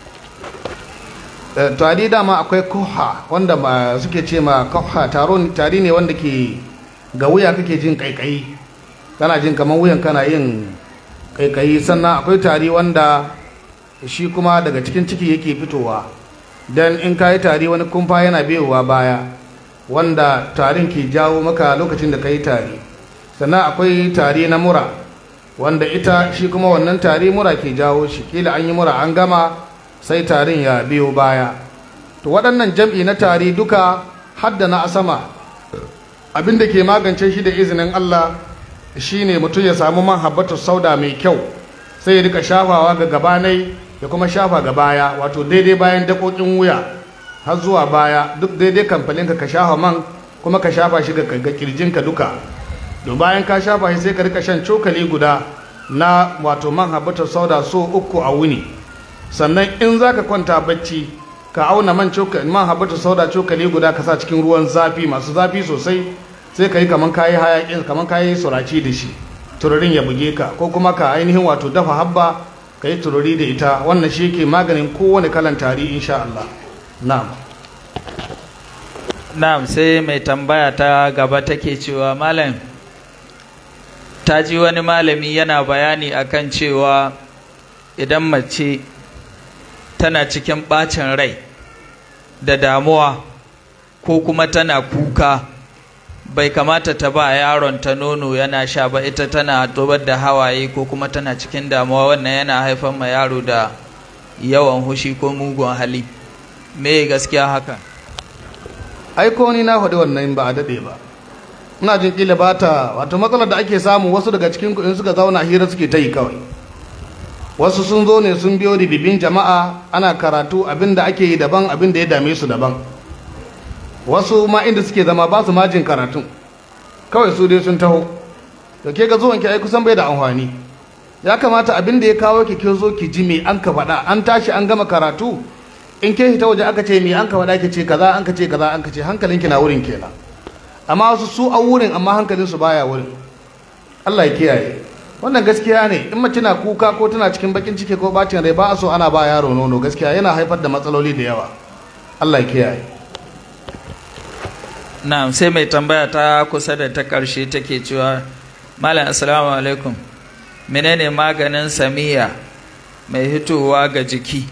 tari dama akwai koha wanda ba suke ce ma koha tari ne wanda ke ga wuya kake jin kaikayi kana jin kamar wuyan kana yin kaikayi sannan akwai tari wanda shi kuma daga cikin ciki yake fitowa don in ka yi tari wani kumfa yana biyowa baya wanda tarin ke jawo maka lokacin da ka yi tari sannan akwai tari na mura wanda ita shi kuma wannan tari mura ke jawo shi kila an yi mura an gama sai tarin ya biyo baya to waɗannan jam'i na tari duka hadda na asama abin da ke magance shi da izinin Allah shine mutum ya samu man habbatu sauda mai kyau sai ya rika shafawa ga gabanai ya kuma shafa ga baya wato daidai bayan dakokin wuya har zuwa baya duk daidai kamfaninka ka shafa man kuma ka shafa shi ga kirjinka duka to bayan ka shafa shi sai ka rika shan cokali guda na wato man habbatar sauda so uku a wuni sannan in za ka kwanta bacci ka auna man cokali man habatu sauda cokali guda ka sa cikin ruwan zafi masu zafi sosai sai ka yi kaman kayi hayakin kaman kayi suraci da shi tururin ya buge ka ko kuma ka ainihin wato dafa habba ka yi tururi da ita wannan shi ke maganin kowane kalan tari insha Allah na'am na'am sai mai tambaya ta gaba take cewa malam ta ji wani malami yana bayani akan cewa idan mace tana cikin ɓacin rai da damuwa ko kuma tana kuka bai kamata ta ba yaron ta nono yana sha ba ita tana tobar da hawaye ko kuma tana cikin damuwa wannan yana haifar ma yaro da yawan hushi ko mugun hali me gaskiya haka ai ko ni na faɗi wannan ba a daɗe ba ina jin kila ba ta wato matsalar da ake samu wasu daga cikin kuɗin suka zauna hira suke ta yi kawai wasu sun zo ne sun biyo ribibin jama'a ana karatu abin da ake yi daban abin da ya dame su daban wasu ma inda suke zama ba su majin karatun kawai su dai sun taho da ke ga zuwanki ai kusan bai da amfani ya kamata abin da ya kawo ki ke zo ki ji me an ka faɗa an tashi an gama karatu in ke hita waje aka ce me an ka faɗa ki ce kaza an ka ce kaza an ka ce hankalinki na wurin kenan amma wasu su a wurin amma hankalinsu baya wurin Allah ya kiyaye wannan gaskiya ne in mace na kuka ko tana cikin bakin ciki ko bacin rai ba a so ana ba yaro nono gaskiya yana haifar da matsaloli da yawa Allah ya kiyaye na'am sai mai tambaya ta kusa da ta ƙarshe take cewa malam assalamu alaikum menene maganin samiya mai hitowa ga jiki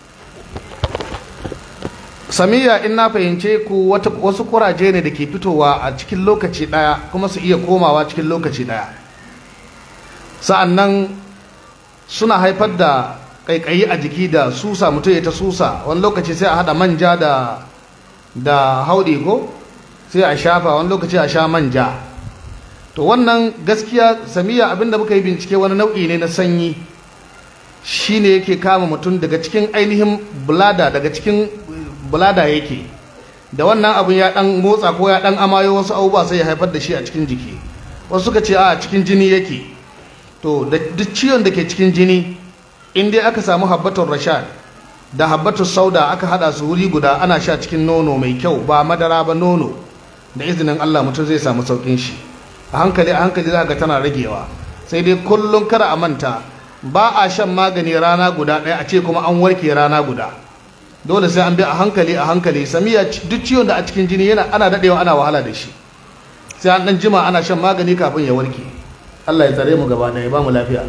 samiya in na fahimce ku wasu kuraje ne da ke fitowa a cikin lokaci ɗaya kuma su iya komawa cikin lokaci ɗaya sa'annan suna haifar da ƙaiƙayi a jiki da susa mutum ya ta susa wani lokaci sai a haɗa manja da da hauɗi ko sai a shafa wani lokaci a sha manja to wannan gaskiya samiya abinda muka yi bincike wani nau'i ne na sanyi shine yake kama mutum daga cikin ainihin bulada daga cikin bulada yake da wannan abin ya dan motsa ko ya dan amayo wasu abubuwa sai ya haifar da shi a cikin jiki wasu suka ce a cikin jini yake to da duk ciwon da ke cikin jini in dai aka samu habbatul rashad da habbatul sauda aka hada su wuri guda ana sha cikin nono mai kyau ba madara ba nono da izinin Allah mutum zai samu saukin shi a hankali a hankali za ga tana ragewa sai dai kullum kada a manta ba a shan magani rana guda ɗaya a ce kuma an warke rana guda dole sai an bi a hankali a hankali samiya duk ciwon da a cikin jini yana ana dadewa ana wahala da shi sai an dan jima ana shan magani kafin ya warke Allah ya tsare mu gaba ɗaya ba mu lafiya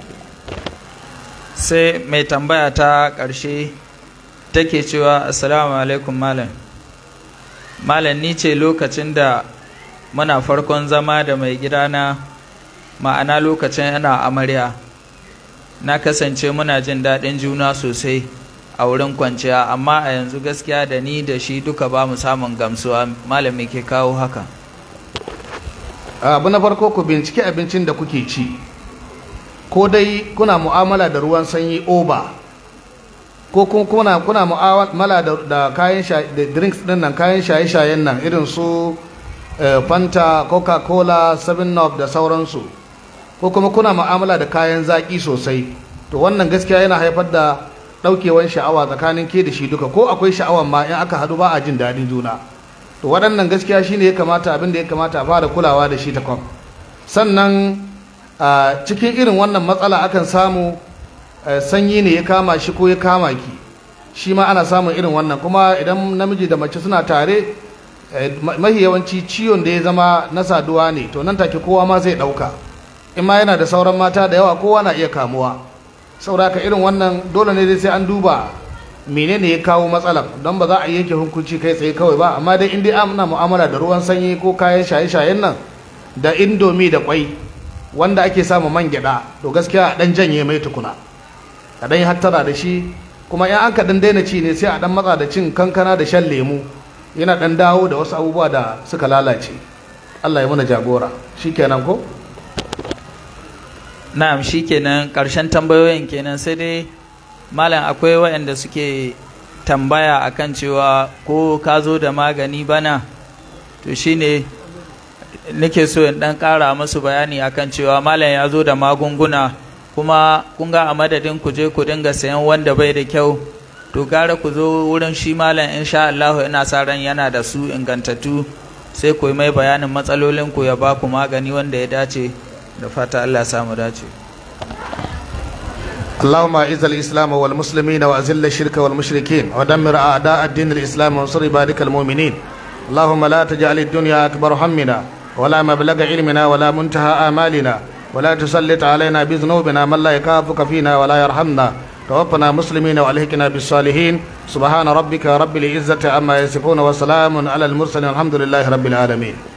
sai mai tambaya ta ƙarshe take cewa assalamu alaikum malam malam ni ce lokacin da muna farkon zama da mai gidana ma'ana lokacin yana amarya na kasance muna jin daɗin juna sosai a wurin kwanciya amma a yanzu gaskiya da ni da shi duka ba mu samun gamsuwa malami ke kawo haka abu na farko ku bincike abincin da kuke ci ko dai kuna mu'amala da ruwan sanyi oba ko kuna kuna mu'amala da, da kayan da drinks din nan kayan shaye-shayen nan irin su fanta coca-cola 7up da sauransu ko kuma kuna mu'amala da kayan zaki sosai to wannan gaskiya yana haifar da ɗaukewan sha'awa tsakanin ke da shi duka ko akwai sha'awan ma in aka hadu ba a jin daɗin juna to waɗannan gaskiya shine ya kamata abin da ya kamata a fara kulawa da shi ta kwam sannan a cikin irin wannan matsala akan samu sanyi ne ya kama shi ko ya kama ki shi ma ana samun irin wannan kuma idan namiji da mace suna tare mahi yawanci ciwon da ya zama na saduwa ne to nan take kowa ma zai ɗauka in ma yana da sauran mata da yawa kowa na iya kamuwa sauraka irin wannan dole ne dai sai an duba menene ya kawo matsalar don ba za a yanke hukunci kai tsaye kawai ba amma dai in dai ana mu'amala da ruwan sanyi ko kayan shaye-shayen nan da indomi da kwai wanda ake samu man gyada to gaskiya a dan janye mai tukuna a dan hattara da shi kuma in an ka dan daina ci ne sai a dan matsa da cin kankana da shan lemu yana dan dawo da wasu abubuwa da suka lalace Allah ya mana jagora shikenan ko na'am shikenan karshen tambayoyin kenan sai dai malam akwai waɗanda suke tambaya akan cewa ko ka zo da magani bana to shine nake so in dan ƙara musu bayani akan cewa malam ya zo da magunguna kuma kun ga a madadin ku je ku dinga sayan wanda bai da kyau to gara ku zo wurin shi malam insha Allah ina sa ran yana da su ingantattu sai ku yi mai bayanin matsalolin ku ya ba ku magani wanda ya dace da fata Allah ya samu dace اللهم اعز الاسلام والمسلمين واذل الشرك والمشركين ودمر اعداء الدين الاسلام وانصر عبادك المؤمنين اللهم لا تجعل الدنيا اكبر همنا ولا مبلغ علمنا ولا منتهى امالنا ولا تسلط علينا بذنوبنا من لا يخافك فينا ولا يرحمنا توفنا مسلمين والحقنا بالصالحين سبحان ربك رب العزه عما يصفون وسلام على المرسلين الحمد لله رب العالمين